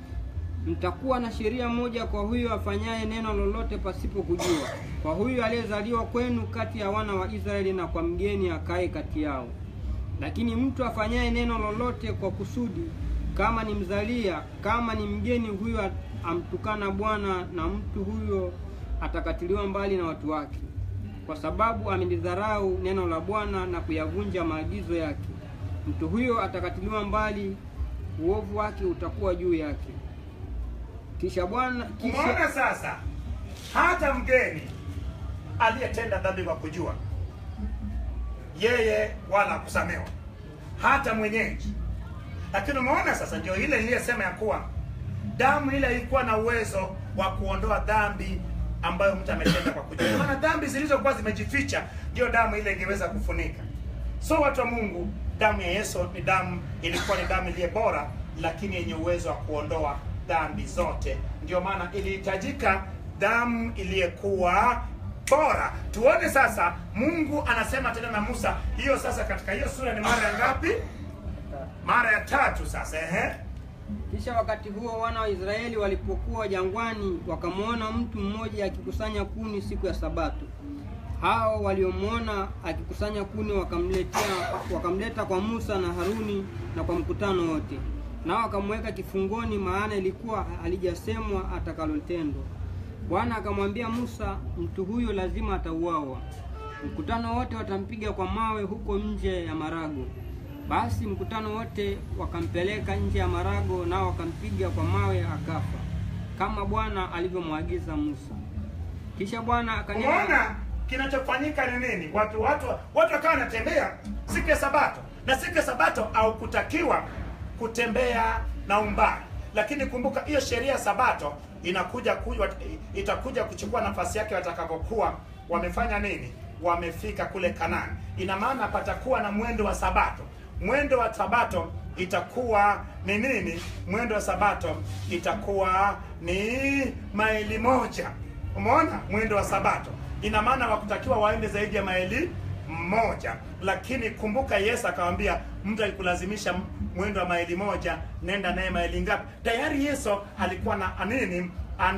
mtakuwa na sheria moja kwa huyo afanyaye neno lolote pasipo kujua, kwa huyo aliyezaliwa kwenu kati ya wana wa Israeli, na kwa mgeni akae kati yao. Lakini mtu afanyaye neno lolote kwa kusudi, kama ni mzalia, kama ni mgeni, huyo amtukana Bwana, na mtu huyo atakatiliwa mbali na watu wake, kwa sababu amelidharau neno la Bwana na kuyavunja maagizo yake. Mtu huyo atakatiliwa mbali, uovu wake utakuwa juu yake. Kisha Bwana kisha Umeona sasa, hata mgeni aliyetenda dhambi kwa kujua, yeye wala kusamewa, hata mwenyeji. Lakini umeona sasa, ndio ile niliyesema ya kuwa damu ile ilikuwa na uwezo wa kuondoa dhambi ambayo mtu ametenda kwa kujua. Maana dhambi zilizokuwa zimejificha ndio damu ile ingeweza kufunika. So watu wa Mungu, damu ya Yesu ni damu, ilikuwa ni damu iliye bora, lakini yenye uwezo wa kuondoa dhambi zote. Ndio maana ilihitajika damu iliyekuwa bora. Tuone sasa, Mungu anasema tena na Musa. Hiyo sasa, katika hiyo sura ni mara ya ngapi? Mara ya tatu. Sasa ehe, Kisha wakati huo wana wa Israeli walipokuwa jangwani, wakamwona mtu mmoja akikusanya kuni siku ya Sabato. Hao waliomwona akikusanya kuni wakamletea wakamleta kwa Musa na Haruni na kwa mkutano wote, nao wakamweka kifungoni, maana ilikuwa halijasemwa atakalotendwa. Bwana akamwambia Musa, mtu huyo lazima atauawa. Mkutano wote watampiga kwa mawe huko nje ya marago. Basi mkutano wote wakampeleka nje ya marago, nao wakampiga kwa mawe akafa, kama Bwana alivyomwagiza Musa. Kisha Bwana akanena umeona kinachofanyika ni nini? Watu watu watu wakawa wanatembea siku ya Sabato, na siku ya Sabato haukutakiwa kutembea na umbali, lakini kumbuka hiyo sheria ya Sabato inakuja kuja, itakuja kuchukua nafasi yake watakapokuwa wamefanya nini, wamefika kule Kanani. Ina maana patakuwa na mwendo wa Sabato. Mwendo wa Sabato itakuwa ni nini? Mwendo wa Sabato itakuwa ni maili moja. Umeona mwendo wa Sabato, ina maana wakutakiwa waende zaidi ya maili moja, lakini kumbuka Yesu akamwambia mtu akikulazimisha mwendo wa maili moja, nenda naye maili ngapi? Tayari Yesu alikuwa na nini,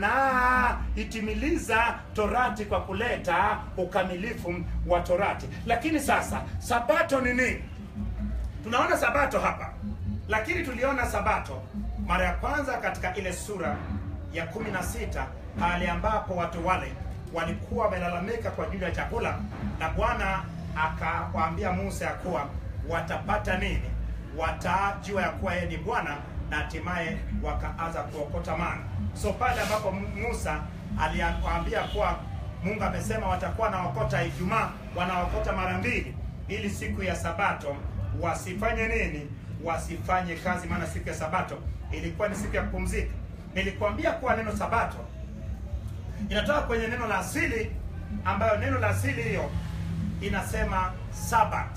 anaitimiliza torati kwa kuleta ukamilifu wa torati. Lakini sasa sabato ni nini? Tunaona sabato hapa, lakini tuliona sabato mara ya kwanza katika ile sura ya kumi na sita pale ambapo watu wale walikuwa wamelalamika kwa ajili ya chakula, na Bwana akawaambia Musa ya kuwa watapata nini, watajua ya kuwa yeye ni Bwana, na hatimaye wakaanza kuokota mana. So pale ambapo Musa aliwaambia kuwa Mungu amesema watakuwa naokota Ijumaa, wanaokota mara mbili, ili siku ya Sabato wasifanye nini? Wasifanye kazi, maana siku ya Sabato ilikuwa ni siku ya kupumzika. Nilikwambia kuwa neno Sabato inatoka kwenye neno la asili, ambayo neno la asili hiyo inasema sabat.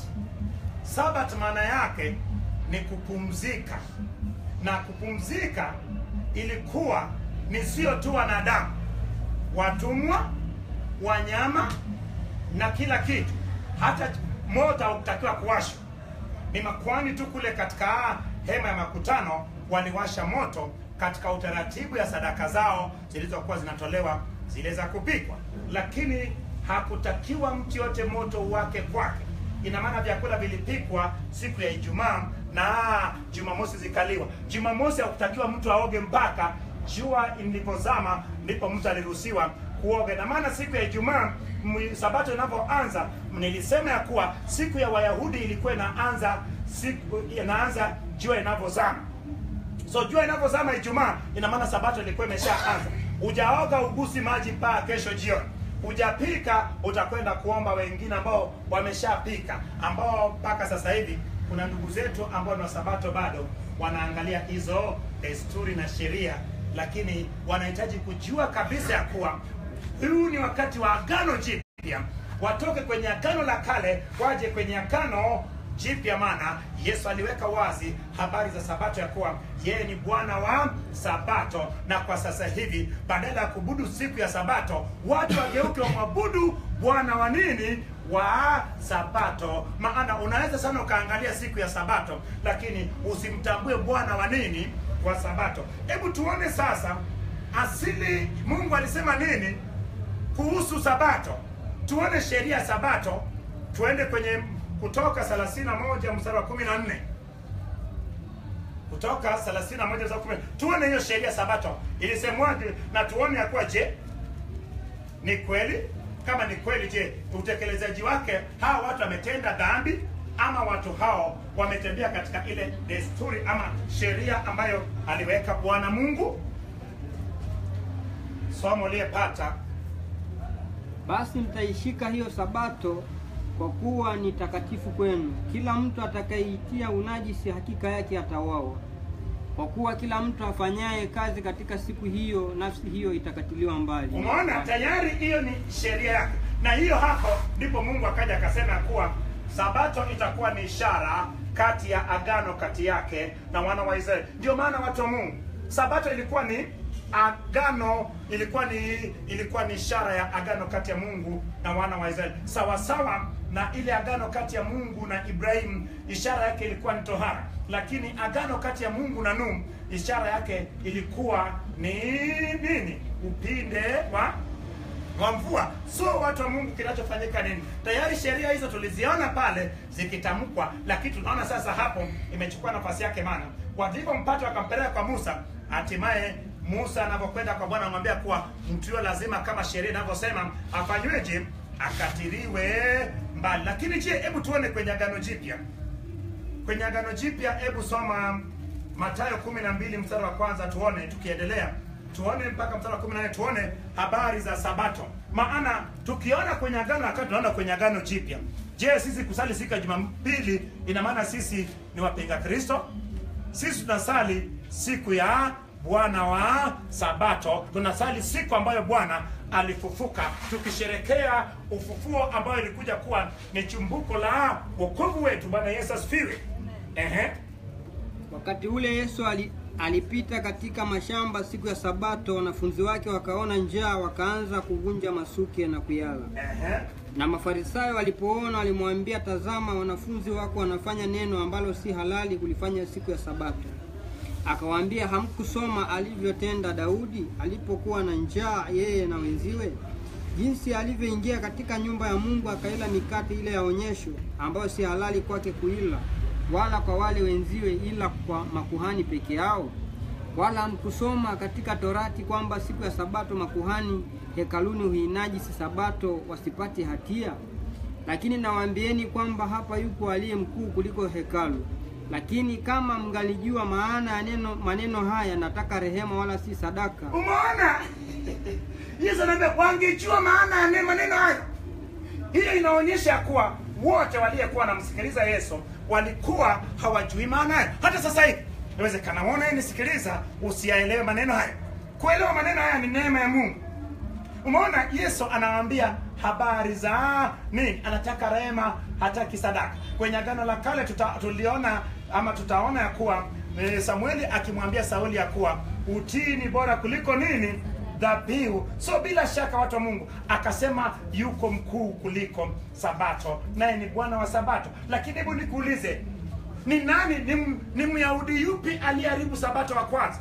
Sabat maana yake ni kupumzika, na kupumzika ilikuwa ni sio tu wanadamu, watumwa, wanyama na kila kitu, hata moto haukutakiwa kuwashwa. Ni makwani tu kule katika hema ya makutano waliwasha moto katika utaratibu ya sadaka zao zilizokuwa zinatolewa zile za kupikwa, lakini hakutakiwa mtu yote moto wake kwake. Ina maana vyakula vilipikwa siku ya Ijumaa na Jumamosi zikaliwa. Jumamosi hakutakiwa mtu aoge mpaka jua lilipozama, ndipo mtu aliruhusiwa kuoga. Na maana siku ya Ijumaa Sabato inapoanza, nilisema ya kuwa siku ya Wayahudi ilikuwa inaanza siku inaanza jua inavyozama. So jua inavyozama Ijumaa, ina maana Sabato ilikuwa imeshaanza. Hujaoga ugusi maji mpaka kesho jioni. Hujapika utakwenda kuomba wengine ambao wameshapika, ambao mpaka sasa hivi kuna ndugu zetu ambao ni wa Sabato bado wanaangalia hizo desturi na sheria, lakini wanahitaji kujua kabisa ya kuwa huu ni wakati wa agano jipya, watoke kwenye agano la kale waje kwenye agano jipya. Maana Yesu aliweka wazi habari za Sabato ya kuwa yeye ni Bwana wa Sabato, na kwa sasa hivi badala ya kubudu siku ya Sabato watu wageuke wamwabudu Bwana wa nini wa Sabato. Maana unaweza sana ukaangalia siku ya Sabato, lakini usimtambue Bwana wa nini wa sabato hebu tuone sasa asili mungu alisema nini kuhusu sabato tuone sheria ya sabato tuende kwenye kutoka 31 mstari wa 14 kutoka 31 mstari wa 14 tuone hiyo sheria ya sabato ilisemwaje na tuone ya kuwa je ni kweli kama ni kweli je utekelezaji wake hawa watu wametenda dhambi ama watu hao wametembea katika ile desturi ama sheria ambayo aliweka bwana mungu somo uliyepata Basi mtaishika hiyo sabato kwa kuwa ni takatifu kwenu. Kila mtu atakayeitia unajisi hakika yake atauawa. Kwa kuwa kila mtu afanyaye kazi katika siku hiyo, nafsi hiyo itakatiliwa mbali. umeona tayari hiyo ni sheria yake na hiyo hapo ndipo mungu akaja akasema kuwa sabato itakuwa ni ishara kati ya agano kati yake na wana wa israeli ndio maana watu wa mungu sabato ilikuwa ni agano ilikuwa ni ilikuwa ni ishara ya agano kati ya mungu na wana wa israeli sawasawa na ile agano kati ya mungu na ibrahimu ishara yake ilikuwa ni tohara lakini agano kati ya mungu na nuhu ishara yake ilikuwa ni nini upinde wa wa mvua so watu wa mungu kinachofanyika nini tayari sheria hizo tuliziona pale zikitamkwa lakini tunaona sasa hapo imechukua nafasi yake mana walivyompata wakampeleka kwa musa hatimaye musa anavyokwenda kwa bwana anamwambia kuwa mtu huyo lazima kama sheria inavyosema afanyweje akatiliwe mbali lakini je hebu tuone kwenye agano jipya kwenye agano jipya hebu soma matayo kumi na mbili mstari wa kwanza tuone tukiendelea tuone mpaka mstari wa kumi na nne tuone habari za sabato maana tukiona kwenye agano wakati tunaona kwenye agano jipya je sisi kusali siku ya jumapili ina maana sisi ni wapinga kristo sisi tunasali siku ya bwana wa sabato tunasali siku ambayo bwana alifufuka tukisherekea ufufuo ambayo ilikuja kuwa ni chumbuko la wokovu wetu bwana yesu asifiwe Ehe. Wakati ule Yesu ali, alipita katika mashamba siku ya Sabato, wanafunzi wake wakaona njaa, wakaanza kuvunja masuke na kuyala. Ehe. Na Mafarisayo walipoona walimwambia, tazama, wanafunzi wako wanafanya neno ambalo si halali kulifanya siku ya Sabato. Akawaambia, hamkusoma alivyotenda Daudi alipokuwa na njaa, yeye na wenziwe, jinsi alivyoingia katika nyumba ya Mungu akaila mikate ile ya onyesho, ambayo si halali kwake kuila, wala kwa wale wenziwe, ila kwa makuhani peke yao. Wala hamkusoma katika Torati kwamba siku ya Sabato makuhani hekaluni huinajisi Sabato wasipate hatia? Lakini nawaambieni kwamba hapa yupo aliye mkuu kuliko hekalu. Lakini kama mngalijua maana ya neno maneno haya, nataka rehema wala si sadaka, umeona yesu anaambia wangejua maana ya ne- maneno hayo hiyo inaonyesha kuwa wote waliyekuwa wanamsikiliza yesu walikuwa hawajui maana hayo hata sasa hivi inawezekana wona nisikiliza usiyaelewe maneno hayo kuelewa maneno haya ni neema ya mungu umeona yesu anawaambia habari za nini anataka rehema hataki sadaka kwenye agano la kale tuta, tuliona ama tutaona ya kuwa e, samueli akimwambia sauli ya kuwa utii ni bora kuliko nini dhabihu so bila shaka watu wa mungu akasema yuko mkuu kuliko sabato naye ni bwana wa sabato lakini hebu nikuulize ni nani ni, m- ni myahudi yupi aliyeharibu sabato wa kwanza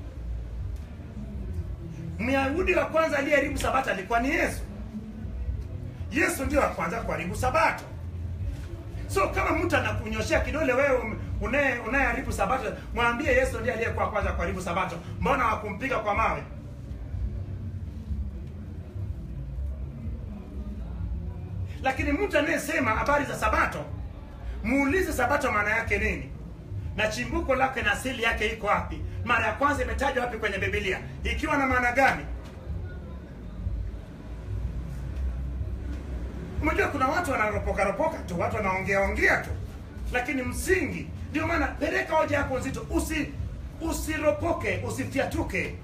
myahudi wa kwanza aliyeharibu sabato alikuwa ni yesu yesu ndio wa kwanza kuharibu sabato so kama mtu anakunyoshea kidole wewe unaye- unayeharibu sabato mwambie yesu ndiye aliyekuwa kwanza kuharibu sabato mbona wakumpiga kwa mawe lakini mtu anayesema habari za sabato muulize sabato maana yake nini na chimbuko lake na asili yake iko wapi mara ya kwanza imetajwa wapi kwenye bibilia ikiwa na maana gani unajua kuna watu wanaropoka ropoka tu watu wanaongea ongea tu lakini msingi ndio maana peleka hoja yako nzito usi usiropoke usifyatuke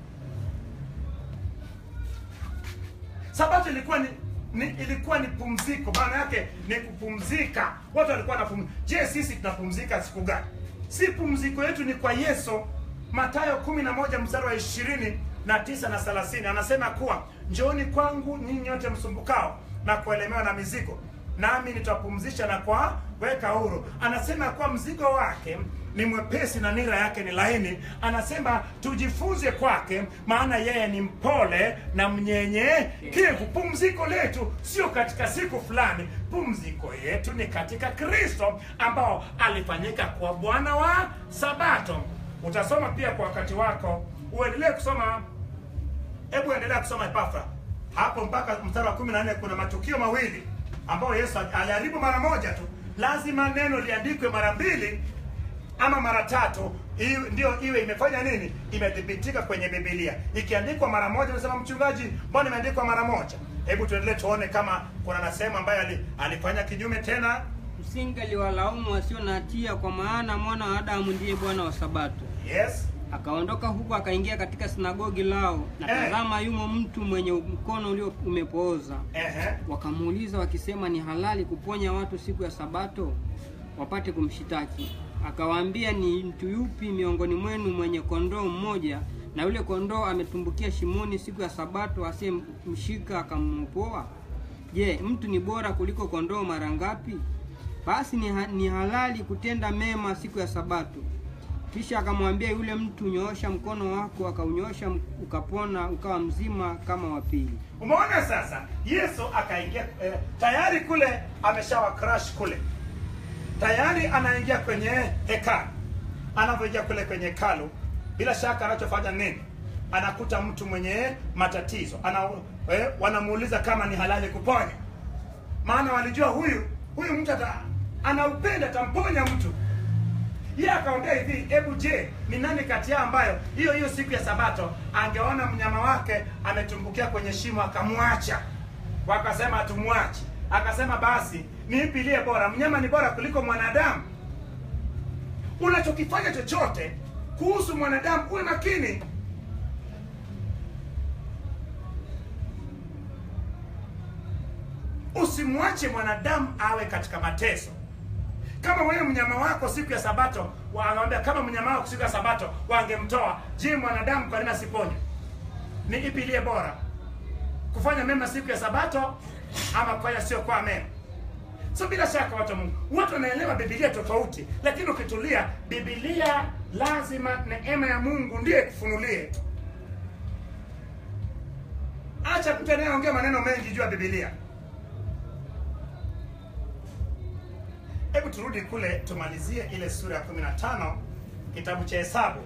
sabato ilikuwa ni, ni ilikuwa ni pumziko maana yake ni kupumzika watu walikuwa wanapumzika je sisi tunapumzika siku gani si pumziko yetu ni kwa yesu matayo kumi na moja mstari wa ishirini na tisa na thelathini anasema kuwa njooni kwangu nyinyi nyote msumbukao na kuelemewa na mizigo nami nitapumzisha na kwa weka huru. Anasema kwa mzigo wake ni mwepesi na nira yake ni laini. Anasema tujifunze kwake, maana yeye ni mpole na mnyenyekevu. Pumziko letu sio katika siku fulani, pumziko yetu ni katika Kristo ambao alifanyika kwa Bwana wa Sabato. Utasoma pia kwa wakati wako, uendelee kusoma Hebu endelea kusoma Epafra hapo mpaka mstari wa kumi na nne. Kuna matukio mawili ambayo Yesu aliharibu mara moja tu. Lazima neno liandikwe mara mbili ama mara tatu, iwe- ndio iwe imefanya nini, imethibitika kwenye Biblia. Ikiandikwa mara moja, unasema mchungaji, mbona imeandikwa mara moja? Hebu tuendelee tuone kama kuna na sehemu ambayo ali- alifanya kinyume tena. Msingeliwalaumu wasio na hatia, kwa maana mwana wa Adamu ndiye Bwana wa Sabato. Yes, Akaondoka huko akaingia katika sinagogi lao, na Eh. tazama, yumo mtu mwenye mkono ulio umepooza. ehe, Wakamuuliza wakisema, ni halali kuponya watu siku ya Sabato? Wapate kumshitaki. Akawaambia, ni mtu yupi miongoni mwenu mwenye kondoo mmoja, na yule kondoo ametumbukia shimoni siku ya Sabato, asiyemshika akamwopoa? Je, mtu ni bora kuliko kondoo mara ngapi? Basi ni, ha ni halali kutenda mema siku ya Sabato. Kisha akamwambia yule mtu, nyoosha mkono wako. Akaunyoosha, ukapona, ukawa mzima kama wa pili. umeona sasa. Yesu akaingia eh, tayari kule ameshawa crash kule tayari anaingia kwenye hekalu. Anapoingia kule kwenye hekalu, bila shaka anachofanya nini? Anakuta mtu mwenye matatizo ana, eh, wanamuuliza kama ni halali kuponya, maana walijua huyu huyu mtu ata, anaupenda atamponya mtu. Yeye akaongea hivi, hebu je, ni nani kati yao ambayo hiyo hiyo siku ya Sabato angeona mnyama wake ametumbukia kwenye shimo akamwacha? Wakasema hatumwachi. Akasema basi ni ipi iliye bora? Mnyama ni bora kuliko mwanadamu? Unachokifanya chochote kuhusu mwanadamu uwe makini. Usimwache mwanadamu awe katika mateso. Kama wewe mnyama wako siku ya Sabato, wanamwambia kama mnyama wako siku ya Sabato wangemtoa, je, mwanadamu kwa nini asiponywe? Ni ipi iliye bora, kufanya mema siku ya Sabato ama kufanya sio kwa mema? So bila shaka watu wa Mungu, watu wanaelewa Biblia tofauti, lakini ukitulia, Biblia lazima neema ya Mungu ndiye kufunulie. Acha mtu anayeongea maneno mengi juu ya Biblia. Hebu turudi kule tumalizie ile sura ya 15 kitabu cha Hesabu.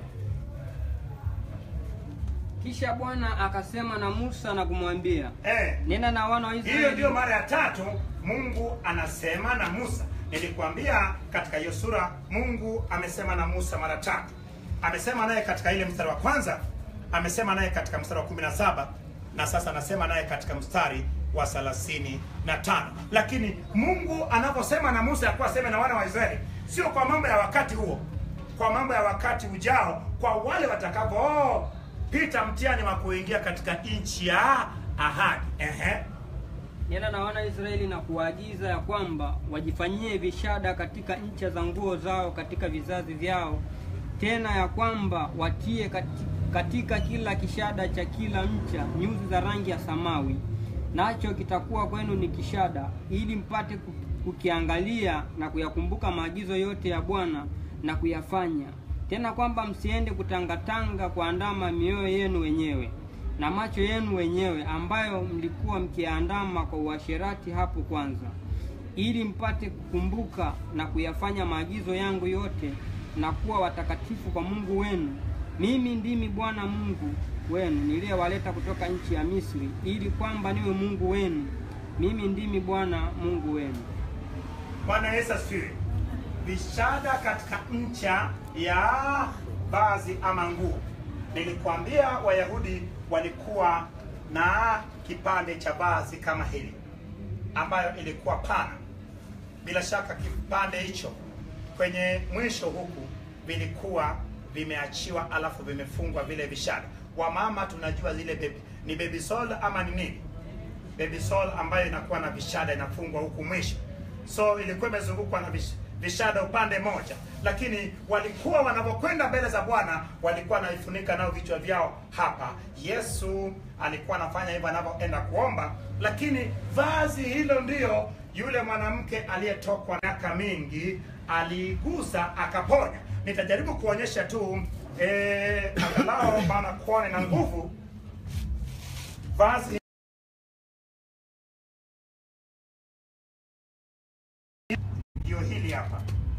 Kisha Bwana akasema na Musa na kumwambia, Eh, nena na wana wa hiyo Israeli ndio mara ya tatu Mungu anasema na Musa. Nilikwambia katika hiyo sura Mungu amesema na Musa mara tatu. Amesema naye katika ile mstari wa kwanza, amesema naye katika mstari wa 17 na sasa anasema naye katika mstari wa thelathini na tano. Lakini Mungu anaposema na Musa yakuwa aseme na wana wa Israeli, sio kwa mambo ya wakati huo, kwa mambo ya wakati ujao, kwa wale watakapopita mtihani wa kuingia katika nchi ya ahadi. Ehe. nena na wana wa Israeli na kuwaagiza ya kwamba wajifanyie vishada katika ncha za nguo zao katika vizazi vyao, tena ya kwamba watie kati- katika kila kishada cha kila ncha nyuzi za rangi ya samawi, nacho kitakuwa kwenu ni kishada, ili mpate ku- kukiangalia na kuyakumbuka maagizo yote ya Bwana na kuyafanya, tena kwamba msiende kutangatanga kuandama mioyo yenu wenyewe na macho yenu wenyewe ambayo mlikuwa mkiandama kwa uasherati hapo kwanza, ili mpate kukumbuka na kuyafanya maagizo yangu yote na kuwa watakatifu kwa Mungu wenu. Mimi ndimi Bwana Mungu wenu niliyewaleta kutoka nchi ya Misri, ili kwamba niwe Mungu wenu. Mimi ndimi Bwana Mungu wenu. Bwana Yesu asifiwe. Vishada katika ncha ya vazi ama nguo. Nilikwambia Wayahudi walikuwa na kipande cha vazi kama hili ambayo ilikuwa pana. Bila shaka kipande hicho kwenye mwisho huku vilikuwa vimeachiwa, alafu vimefungwa vile vishada. Wamama tunajua zile baby, ni baby soul ama ni nini? baby soul ambayo inakuwa na vishada inafungwa huku mwisho, so ilikuwa imezungukwa na vish, vishada upande moja, lakini walikuwa wanapokwenda mbele za Bwana walikuwa wanaifunika nao vichwa vyao hapa. Yesu alikuwa anafanya hivyo anapoenda kuomba, lakini vazi hilo ndiyo yule mwanamke aliyetokwa miaka mingi aliigusa akaponya. Nitajaribu kuonyesha tu eh, angalau maana kuone na nguvu vazi ndio hili hapa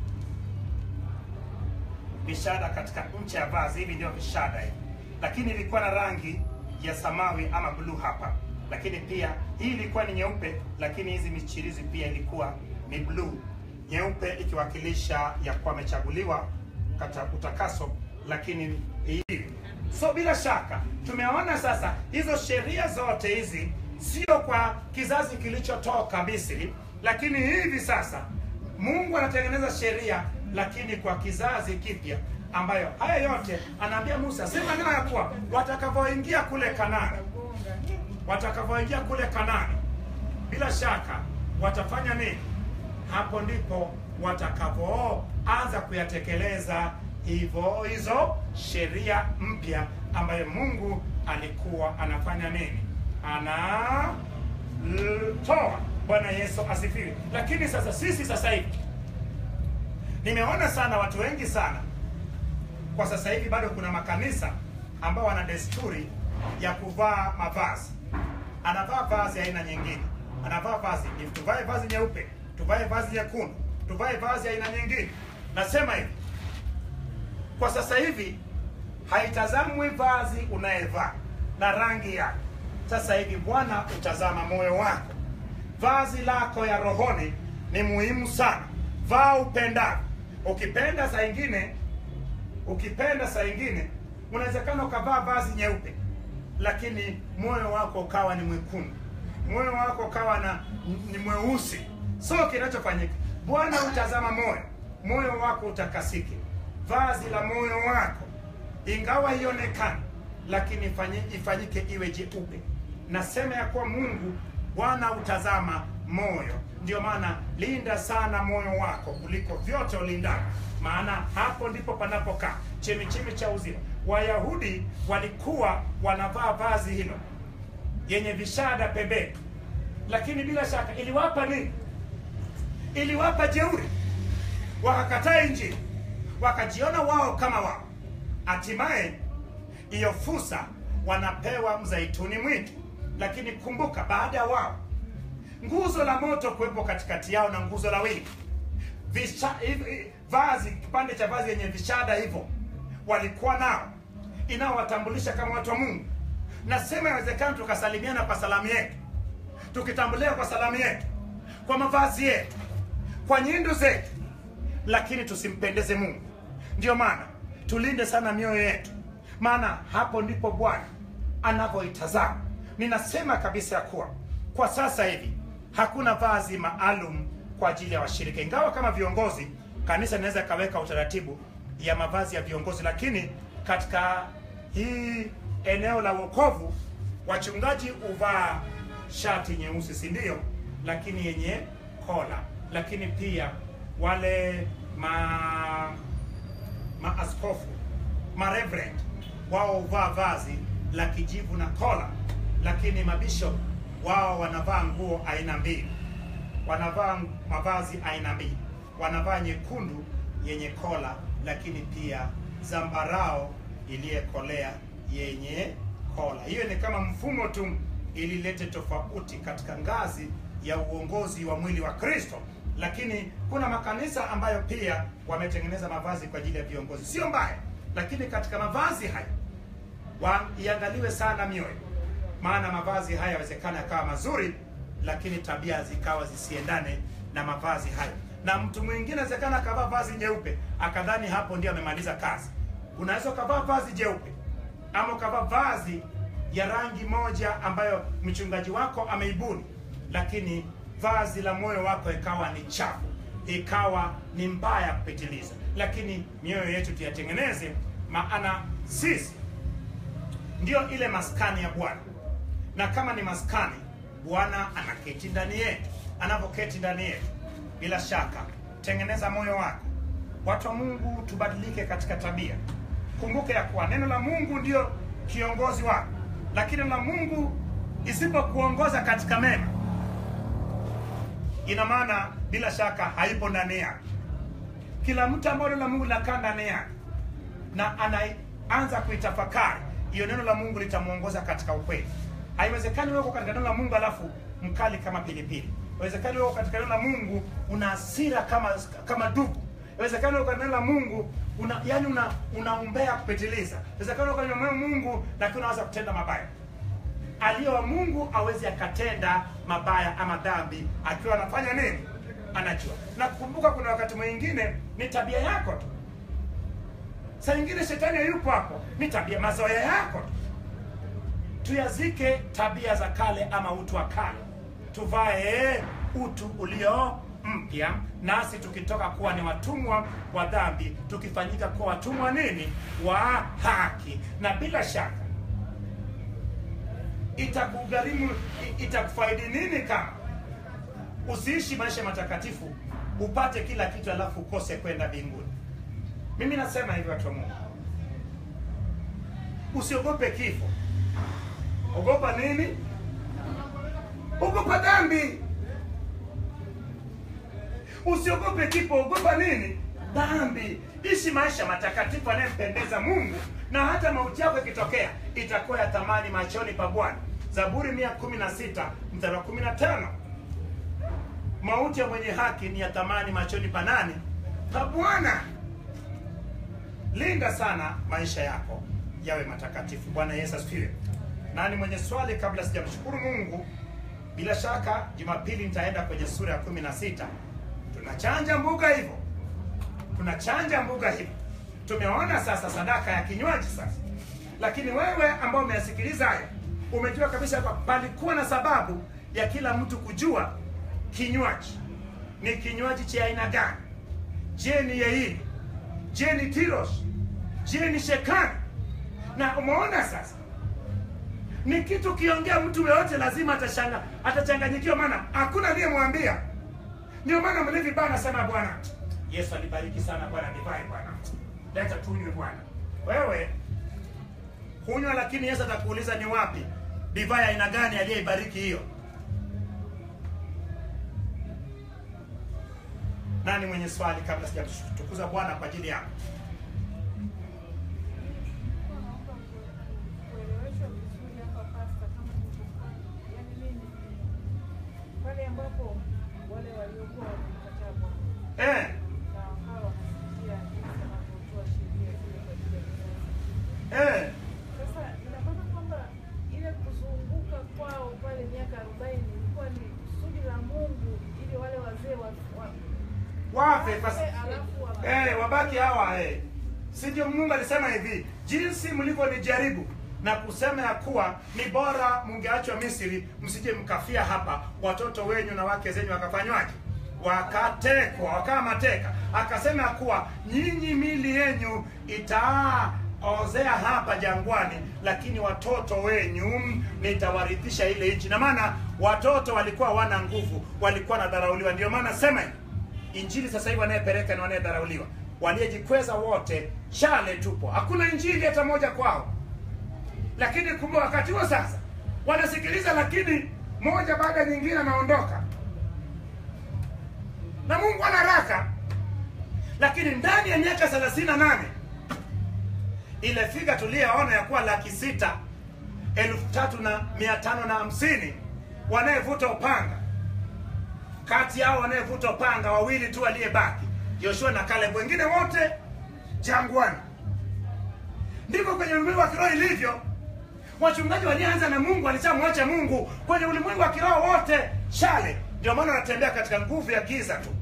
vishada katika ncha ya vazi hivi ndio vishada hivi lakini ilikuwa na rangi ya samawi ama bluu hapa lakini pia hii ilikuwa ni nyeupe lakini hizi michirizi pia ilikuwa ni bluu nyeupe ikiwakilisha ya kuwa amechaguliwa katika utakaso lakini hii so bila shaka tumeona sasa hizo sheria zote hizi sio kwa kizazi kilichotoka misri lakini hivi sasa mungu anatengeneza sheria lakini kwa kizazi kipya ambayo haya yote anaambia musa sema neno ya kuwa watakavyoingia kule kanani watakavyoingia kule kanani bila shaka watafanya nini hapo ndipo watakavyoanza kuyatekeleza hivyo hizo sheria mpya ambayo mungu alikuwa anafanya nini anatoa bwana yesu asifiwe lakini sasa sisi sasa hivi nimeona sana watu wengi sana kwa sasa hivi bado kuna makanisa ambao wana desturi ya kuvaa mavazi anavaa vazi aina nyingine anavaa vazi if tuvae vazi nyeupe tuvae vazi nyekundu tuvae vazi aina nyingine nasema hivi kwa sasa hivi haitazamwi vazi unayevaa na rangi yake sasa hivi bwana utazama moyo wako vazi lako ya rohoni ni muhimu sana vaa upendavyo ukipenda saa ingine ukipenda saa ingine unawezekana ukavaa vazi nyeupe lakini moyo wako ukawa ni mwekundu moyo wako ukawa na ni mweusi so kinachofanyika bwana utazama moyo moyo wako utakasike vazi la moyo wako ingawa ionekane lakini ifanyi- ifanyike iwe jeupe nasema ya kuwa mungu bwana utazama moyo ndio maana linda sana moyo wako kuliko vyote ulindavyo maana hapo ndipo panapokaa chemichemi cha uzima wayahudi walikuwa wanavaa vazi hilo yenye vishada pembeni lakini bila shaka iliwapa nini iliwapa jeuri wakakataa injili wakajiona wao kama wao hatimaye hiyo fursa wanapewa mzaituni mwitu lakini kumbuka baada ya wao nguzo la moto kuwepo katikati yao na nguzo la wingi Visha, hivi- vazi kipande cha vazi yenye vishada hivyo walikuwa nao inaowatambulisha kama watu wa mungu nasema inawezekana tukasalimiana kwa salamu yetu tukitambulia kwa salamu yetu kwa mavazi yetu kwa nyindu zetu lakini tusimpendeze mungu ndio maana tulinde sana mioyo yetu maana hapo ndipo bwana anavyoitazama ninasema kabisa ya kuwa kwa sasa hivi hakuna vazi maalum kwa ajili ya washirika ingawa kama viongozi kanisa inaweza ikaweka utaratibu ya mavazi ya viongozi lakini katika hii eneo la wokovu wachungaji huvaa shati nyeusi si ndio lakini yenye kola lakini pia wale ma maaskofu mareverend wao huvaa vazi la kijivu na kola lakini mabishop wao wanavaa nguo aina mbili wanavaa mavazi aina mbili wanavaa nyekundu yenye kola lakini pia zambarao iliyekolea yenye kola hiyo ni kama mfumo tu ililete tofauti katika ngazi ya uongozi wa mwili wa kristo lakini kuna makanisa ambayo pia wametengeneza mavazi kwa ajili ya viongozi sio mbaya lakini katika mavazi haya wa- iangaliwe sana mioyo maana mavazi haya yawezekana yakawa mazuri lakini tabia zikawa zisiendane na mavazi hayo na mtu mwingine awezekana akavaa vazi nyeupe akadhani hapo ndio amemaliza kazi unaweza ukavaa vazi jeupe ama ukavaa vazi ya rangi moja ambayo mchungaji wako ameibuni lakini vazi la moyo wako ikawa ni chafu ikawa ni mbaya kupitiliza lakini mioyo yetu tuyatengeneze maana sisi ndio ile maskani ya bwana na kama ni maskani bwana anaketi ndani yetu anapoketi ndani yetu bila shaka tengeneza moyo wako. Watu wa Mungu, tubadilike katika tabia. Kumbuke ya kuwa neno la Mungu ndio kiongozi wako, lakini neno la Mungu isipokuongoza katika mema, ina maana bila shaka haipo ndani yako. Kila mtu ambaye neno la Mungu linakaa ndani yake na anaanza kuitafakari hiyo, neno la Mungu litamwongoza katika ukweli. Haiwezekani wewe uko katika neno la Mungu alafu mkali kama pilipili. Haiwezekani wewe uko katika neno la Mungu una hasira kama kama dubu. Haiwezekani wewe uko katika neno la Mungu una yani una unaombea kupitiliza. Haiwezekani wewe uko katika neno la Mungu lakini unaanza kutenda mabaya. Aliye wa Mungu awezi akatenda mabaya ama dhambi akiwa anafanya nini? Anajua. Na kukumbuka, kuna wakati mwingine ni tabia yako tu. Saa nyingine shetani hayupo hapo, ni tabia, mazoea yako tu. Tuyazike tabia za kale ama utu wa kale, tuvae utu ulio mpya, nasi tukitoka kuwa ni watumwa wa dhambi, tukifanyika kuwa watumwa nini? Wa haki. Na bila shaka itakugharimu, itakufaidi nini kama usiishi maisha matakatifu, upate kila kitu alafu ukose kwenda mbinguni? Mimi nasema hivi, watu wa Mungu, usiogope kifo. Ogopa nini? Ogopa dhambi. Usiogope kifo, ogopa nini? Dhambi. Ishi maisha matakatifu yanayempendeza Mungu, na hata mauti yako ikitokea itakuwa ya thamani machoni pa Bwana. Zaburi mia kumi na sita mstari wa kumi na tano mauti ya mwenye haki ni ya thamani machoni pa nani? Pa Bwana. Linda sana maisha yako yawe matakatifu. Bwana Yesu asifiwe. Nani mwenye swali kabla sijamshukuru Mungu? Bila shaka Jumapili nitaenda kwenye sura ya kumi na sita. Tunachanja mbuga hivyo, tunachanja mbuga hivyo. Tumeona sasa sadaka ya kinywaji sasa, lakini wewe ambao umeyasikiliza haya umejua kabisa kwa palikuwa na sababu ya kila mtu kujua kinywaji ni kinywaji cha aina gani. Je, ni yeini? Je, ni tiros? Je, ni shekani? Na umeona sasa ni kitu kiongea, mtu yeyote lazima atashanga atachanganyikiwa, maana hakuna aliyemwambia. Ndio maana mlevi bana anasema Bwana Yesu alibariki sana bwana divai, bwana leta tunywe bwana. Wewe kunywa, lakini Yesu atakuuliza ni wapi divai aina gani aliyeibariki hiyo. Nani mwenye swali kabla sijamtukuza Bwana kwa ajili yako? kueleweshwa vizuri hapa pasta, kama nilivyofanya. Yaani mimi pale ambapo wale waliokuwa wamemkataa Bwana Eh, na wakawa wanasikia jinsi anavyotoa sheria zile kwa ajili ya vizazi. eh, Sasa ina maana kwamba ile kuzunguka kwao pale miaka arobaini ilikuwa ni kusudi la Mungu ili wale wazee wa, wa, wafe kwa wafe, alafu wa- eh, wabaki hawa eh. Si ndio Mungu alisema hivi, jinsi mlivyonijaribu na kusema ya kuwa ni bora mungeachwa Misri, msije mkafia hapa, watoto wenyu na wake zenyu wakafanywaje? Wakatekwa, wakawa mateka. Akasema ya kuwa nyinyi mili yenyu itaozea hapa jangwani, lakini watoto wenyu nitawarithisha ile nchi. Na maana watoto walikuwa wana nguvu, walikuwa nadharauliwa. Ndio maana sema hivi Injili sasa hivi wanayepeleka ni wanayedharauliwa, waliojikweza wote chale tupo, hakuna injili hata moja kwao. Lakini kumbe wakati huo sasa wanasikiliza, lakini moja baada ya nyingine anaondoka, na Mungu ana haraka. Lakini ndani ya miaka thelathini na nane ile figa tuliyoona ya kuwa laki sita elfu tatu na mia tano na hamsini wanayevuta upanga kati yao wanayevuta upanga wawili tu waliyebaki, Joshua na Caleb, wengine wote jangwani. Ndivyo kwenye ulimwengu wa kiroho ilivyo. Wachungaji walianza na Mungu, walishamwacha Mungu. Kwenye ulimwengu wa kiroho wote chale, ndio maana wanatembea katika nguvu ya giza tu.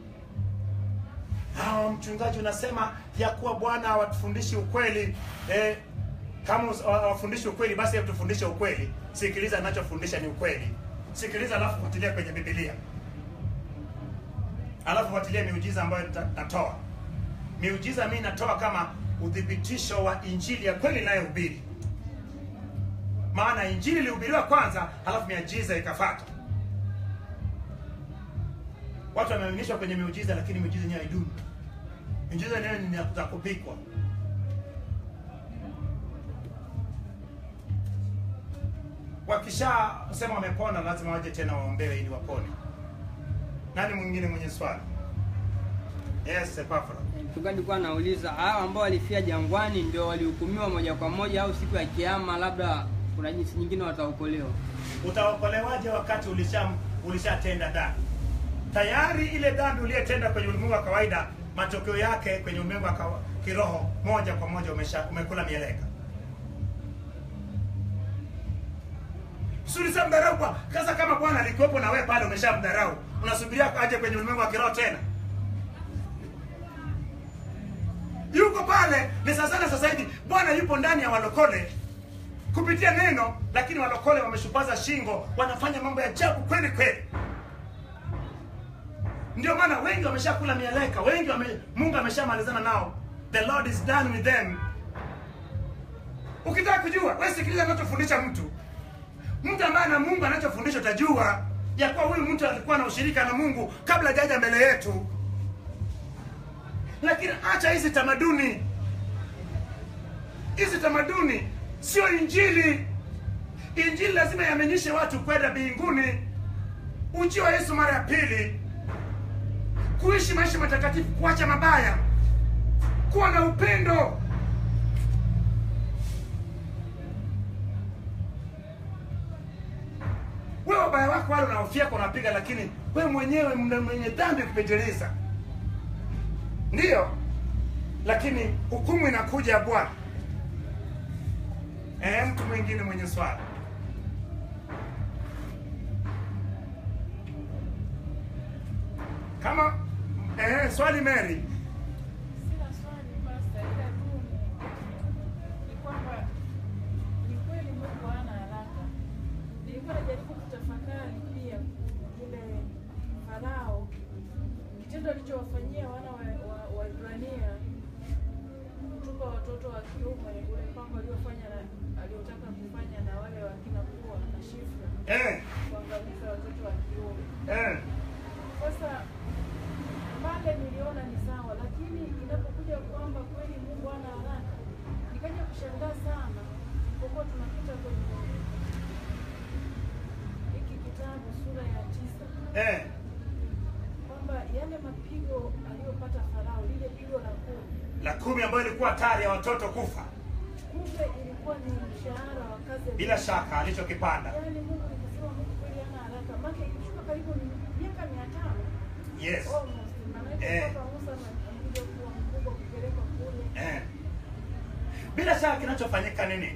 Hawa mchungaji unasema ya kuwa Bwana hawatufundishi ukweli eh, kama us- hawafundishi ukweli basi hebu tufundishe ukweli. Sikiliza, ninachofundisha ni ukweli. Sikiliza alafu fuatilia kwenye Biblia, alafu fuatilia miujiza ambayo nita- natoa. Miujiza mimi natoa kama uthibitisho wa injili ya kweli inayohubiri, maana injili ilihubiriwa kwanza, halafu miujiza ikafuata. watu wameaminishwa kwenye miujiza lakini miujiza yenyewe haidumu miujiza yenyewe ni ya kupikwa wakisha sema wamepona lazima waje tena waombewe ili wapone nani mwingine mwenye swali yes Epafra. Mchungaji alikuwa anauliza hao ambao walifia jangwani ndio walihukumiwa moja kwa moja au siku ya kiama labda kuna jinsi nyingine wataokolewa? utaokolewaje wakati ulisha ulishatenda dhambi tayari ile dhambi uliyetenda kwenye ulimwengu wa kawaida matokeo yake kwenye ulimwengu wa kawa- kiroho moja kwa moja umesha umekula mieleka sulisha mdharau kwa sasa kama bwana alikuwepo na wewe pale umeshamdharau unasubiria aje kwenye ulimwengu wa kiroho tena yuko pale ni sasana sasa hivi bwana yupo ndani ya walokole kupitia neno lakini walokole wameshupaza shingo wanafanya mambo ya ajabu kweli kweli ndio maana wengi wameshakula mieleka wengi wame, mungu ameshamalizana nao the lord is done with them ukitaka kujua wewe sikiliza anachofundisha mtu mtu ambaye na mungu anachofundisha utajua ya kuwa huyu mtu alikuwa na ushirika na mungu kabla hajaja mbele yetu lakini acha hizi tamaduni hizi tamaduni sio injili injili lazima iaminishe watu kwenda mbinguni ujio wa yesu mara ya pili kuishi maisha matakatifu kuacha mabaya kuwa na upendo wewe wabaya wako wale unaofyeka unapiga lakini wewe mwenyewe mna- mwenye dhambi kupitiliza ndiyo lakini hukumu inakuja ya bwana Eh, mtu mwingine mwenye swali kama eh, swali Mary Sina swali pasta, ila tu ni- ni kwamba ni kweli Mungu hana haraka. Nilikuwa najaribu kutafakari pia yule Farao, kitendo alichowafanyia wana wa wa- Waebrania kutupa watoto wa kiume, ule mpango aliofanya na aliotaka kufanya na wale wakina Pua na Shifra, eh, kuangamiza watoto wa kiume. eh, Sasa pale niliona ni sawa, lakini inapokuja kwamba kweli Mungu ana haraka, nikaja kushangaa sana pokuwa tunapita kwenye hiki kitabu sura ya tisa eh, kwamba yale mapigo aliyopata Farao, lile pigo la kumi, la kumi ambayo ilikuwa hatari ya watoto kufa kumbe ilikuwa ni mshahara wa kazi ya bila shaka alichokipanda Yaani Mungu nikasema Mungu kweli hana haraka, maana ilishuka karibu ni miaka mia tano yes almost, maanake Eh. mpaka Musa anakuja kuwa mkubwa kupelekwa kule eh. bila shaka kinachofanyika nini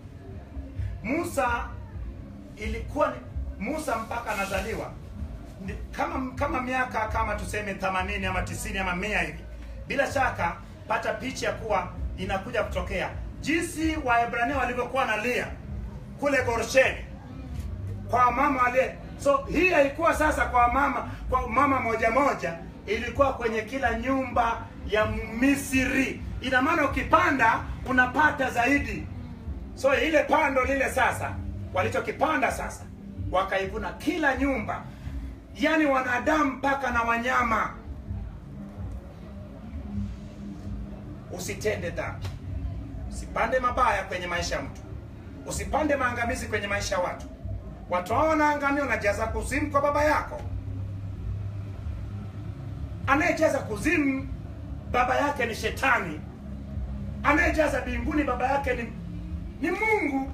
musa ilikuwa ni musa mpaka anazaliwa ni- kama kama miaka kama tuseme 80 ama 90 ama mia hivi bila shaka pata picha ya kuwa inakuja kutokea jinsi waebrania walivyokuwa na lia kule gorsheni kwa mama wale so hii haikuwa sasa kwa mama kwa mama moja moja ilikuwa kwenye kila nyumba ya misri ina maana ukipanda unapata zaidi so ile pando lile sasa walichokipanda sasa wakaivuna kila nyumba yaani wanadamu mpaka na wanyama usitende dhambi usipande mabaya kwenye maisha ya mtu usipande maangamizi kwenye maisha ya watu watu hao wanaangamia unajaza kuzimu kwa baba yako anayejaza kuzimu baba yake ni shetani anayejaza mbinguni baba yake ni, ni mungu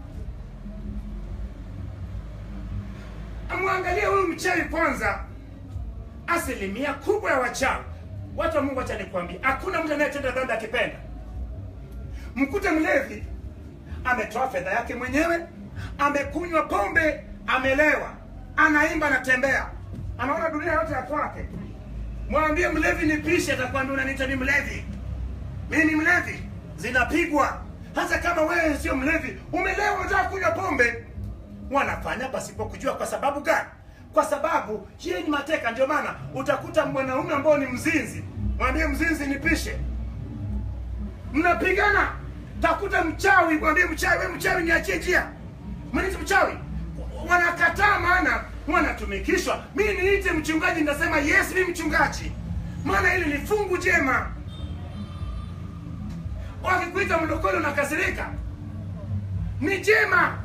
amwangalie huyu mchawi kwanza asilimia kubwa ya wachawi watu wa mungu acha nikwambia hakuna mtu anayetenda dhambi akipenda mkute mlevi ametoa fedha yake mwenyewe amekunywa pombe amelewa anaimba anatembea anaona dunia yote ya kwake mwambie mlevi nipishe atakwambia unaniita ni mlevi mimi ni mlevi zinapigwa hata kama wewe sio mlevi umelewa unataka kunywa pombe wanafanya pasipo kujua kwa sababu gani kwa sababu hiyo ni mateka ndio maana utakuta mwanaume ambao ni mzinzi mwambie mzinzi nipishe mnapigana takuta mchawi mwambie mchawi we mchawi niachie njia mwenezi mchawi wanakataa maana wanatumikishwa mi niite mchungaji nitasema yes mi mchungaji maana hili ni fungu jema wakikuita mlokole unakasirika ni jema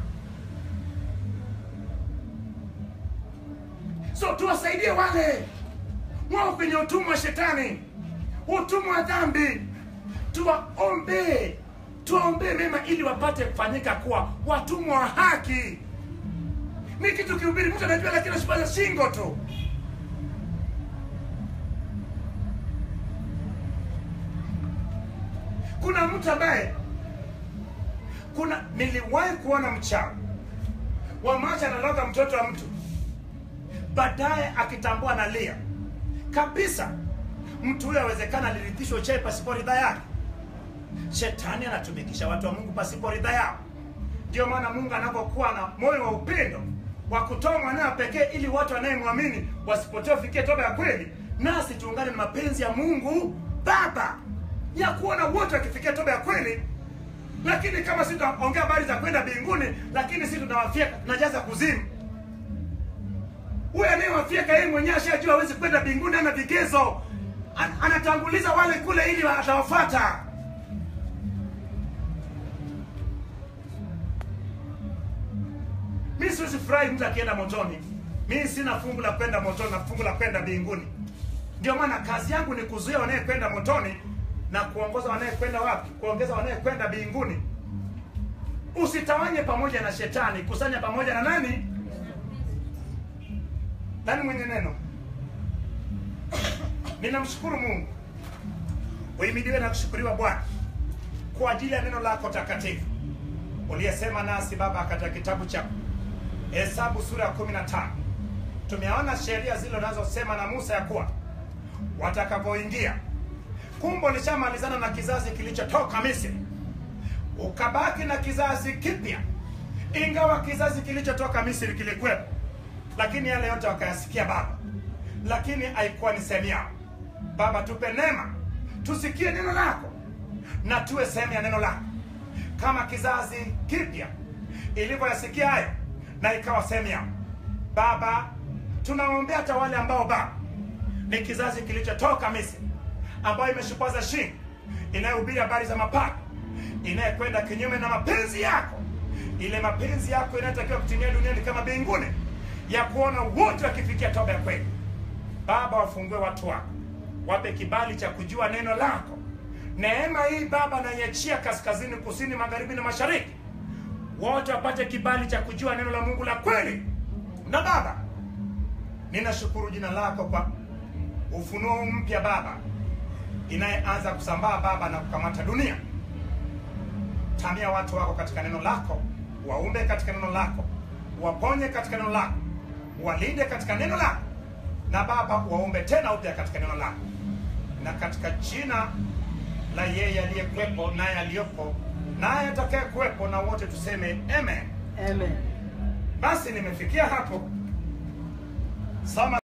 so tuwasaidie wale wao kwenye utumwa wa shetani utumwa wa dhambi tuwaombee tuwaombee mema ili wapate kufanyika kuwa watumwa wa haki ni kitu kihubiri mtu anajua lakini ashibaza shingo tu kuna mtu ambaye kuna niliwahi kuona mchawi wa macho analoga mtoto wa mtu baadaye akitambua analia kabisa mtu huyo awezekana alirithishwa chai pasipo ridha yake shetani anatumikisha watu wa mungu pasipo ridha yao ndio maana mungu anapokuwa na moyo wa upendo wa kutoa mwanawe pekee ili watu wanayemwamini wasipotee wafikie toba ya kweli nasi tuungane na mapenzi ya mungu baba ya kuona wote wakifikia toba ya kweli lakini kama si tunaongea habari za kwenda mbinguni lakini si tunawafyeka tunajaza kuzimu huyo anayewafyeka yeye mwenyewe ashajua hawezi kwenda mbinguni ana vigezo An- anatanguliza wale kule ili atawafata mi siwezi furahi mtu akienda motoni mi sina fungu la kwenda motoni na fungu la kwenda mbinguni ndio maana kazi yangu ni kuzuia wanayekwenda motoni na kuongoza wanayekwenda wapi kuongeza wanayekwenda mbinguni usitawanye pamoja na shetani kusanya pamoja na nani nani mwenye neno ninamshukuru mungu uimidiwe na kushukuriwa bwana kwa ajili ya neno lako takatifu uliyesema nasi baba katika kitabu cha hesabu sura ya kumi na tano tumeona sheria zile unazosema na musa ya kuwa watakapoingia kumbe ulishamalizana na kizazi kilichotoka misri ukabaki na kizazi kipya ingawa kizazi kilichotoka misri kilikuwepo lakini yale yote wakayasikia baba lakini haikuwa ni sehemu yao baba tupe neema tusikie neno lako na tuwe sehemu ya neno lako kama kizazi kipya ilivyoyasikia hayo na ikawa sehemu yao baba tunaombea hata wale ambao baba ni kizazi kilichotoka misri ambayo imeshupaza shingo inayohubiri habari za mapato inayekwenda kinyume na mapenzi yako ile mapenzi yako inayotakiwa kutimia duniani kama mbinguni ya kuona wote wakifikia toba ya kweli baba wafungue watu wako wape kibali cha kujua neno lako neema hii baba naiachia kaskazini kusini magharibi na mashariki wote wapate kibali cha kujua neno la mungu la kweli na baba ninashukuru jina lako kwa ufunuo mpya baba inayeanza kusambaa baba na kukamata dunia tamia watu wako katika neno lako waumbe katika neno lako waponye katika neno lako walinde katika neno lako na baba waumbe tena upya katika neno lako na katika jina la yeye aliyekuwepo naye aliyopo naye atakaye kuwepo na wote tuseme amen Amen. basi nimefikia hapo soma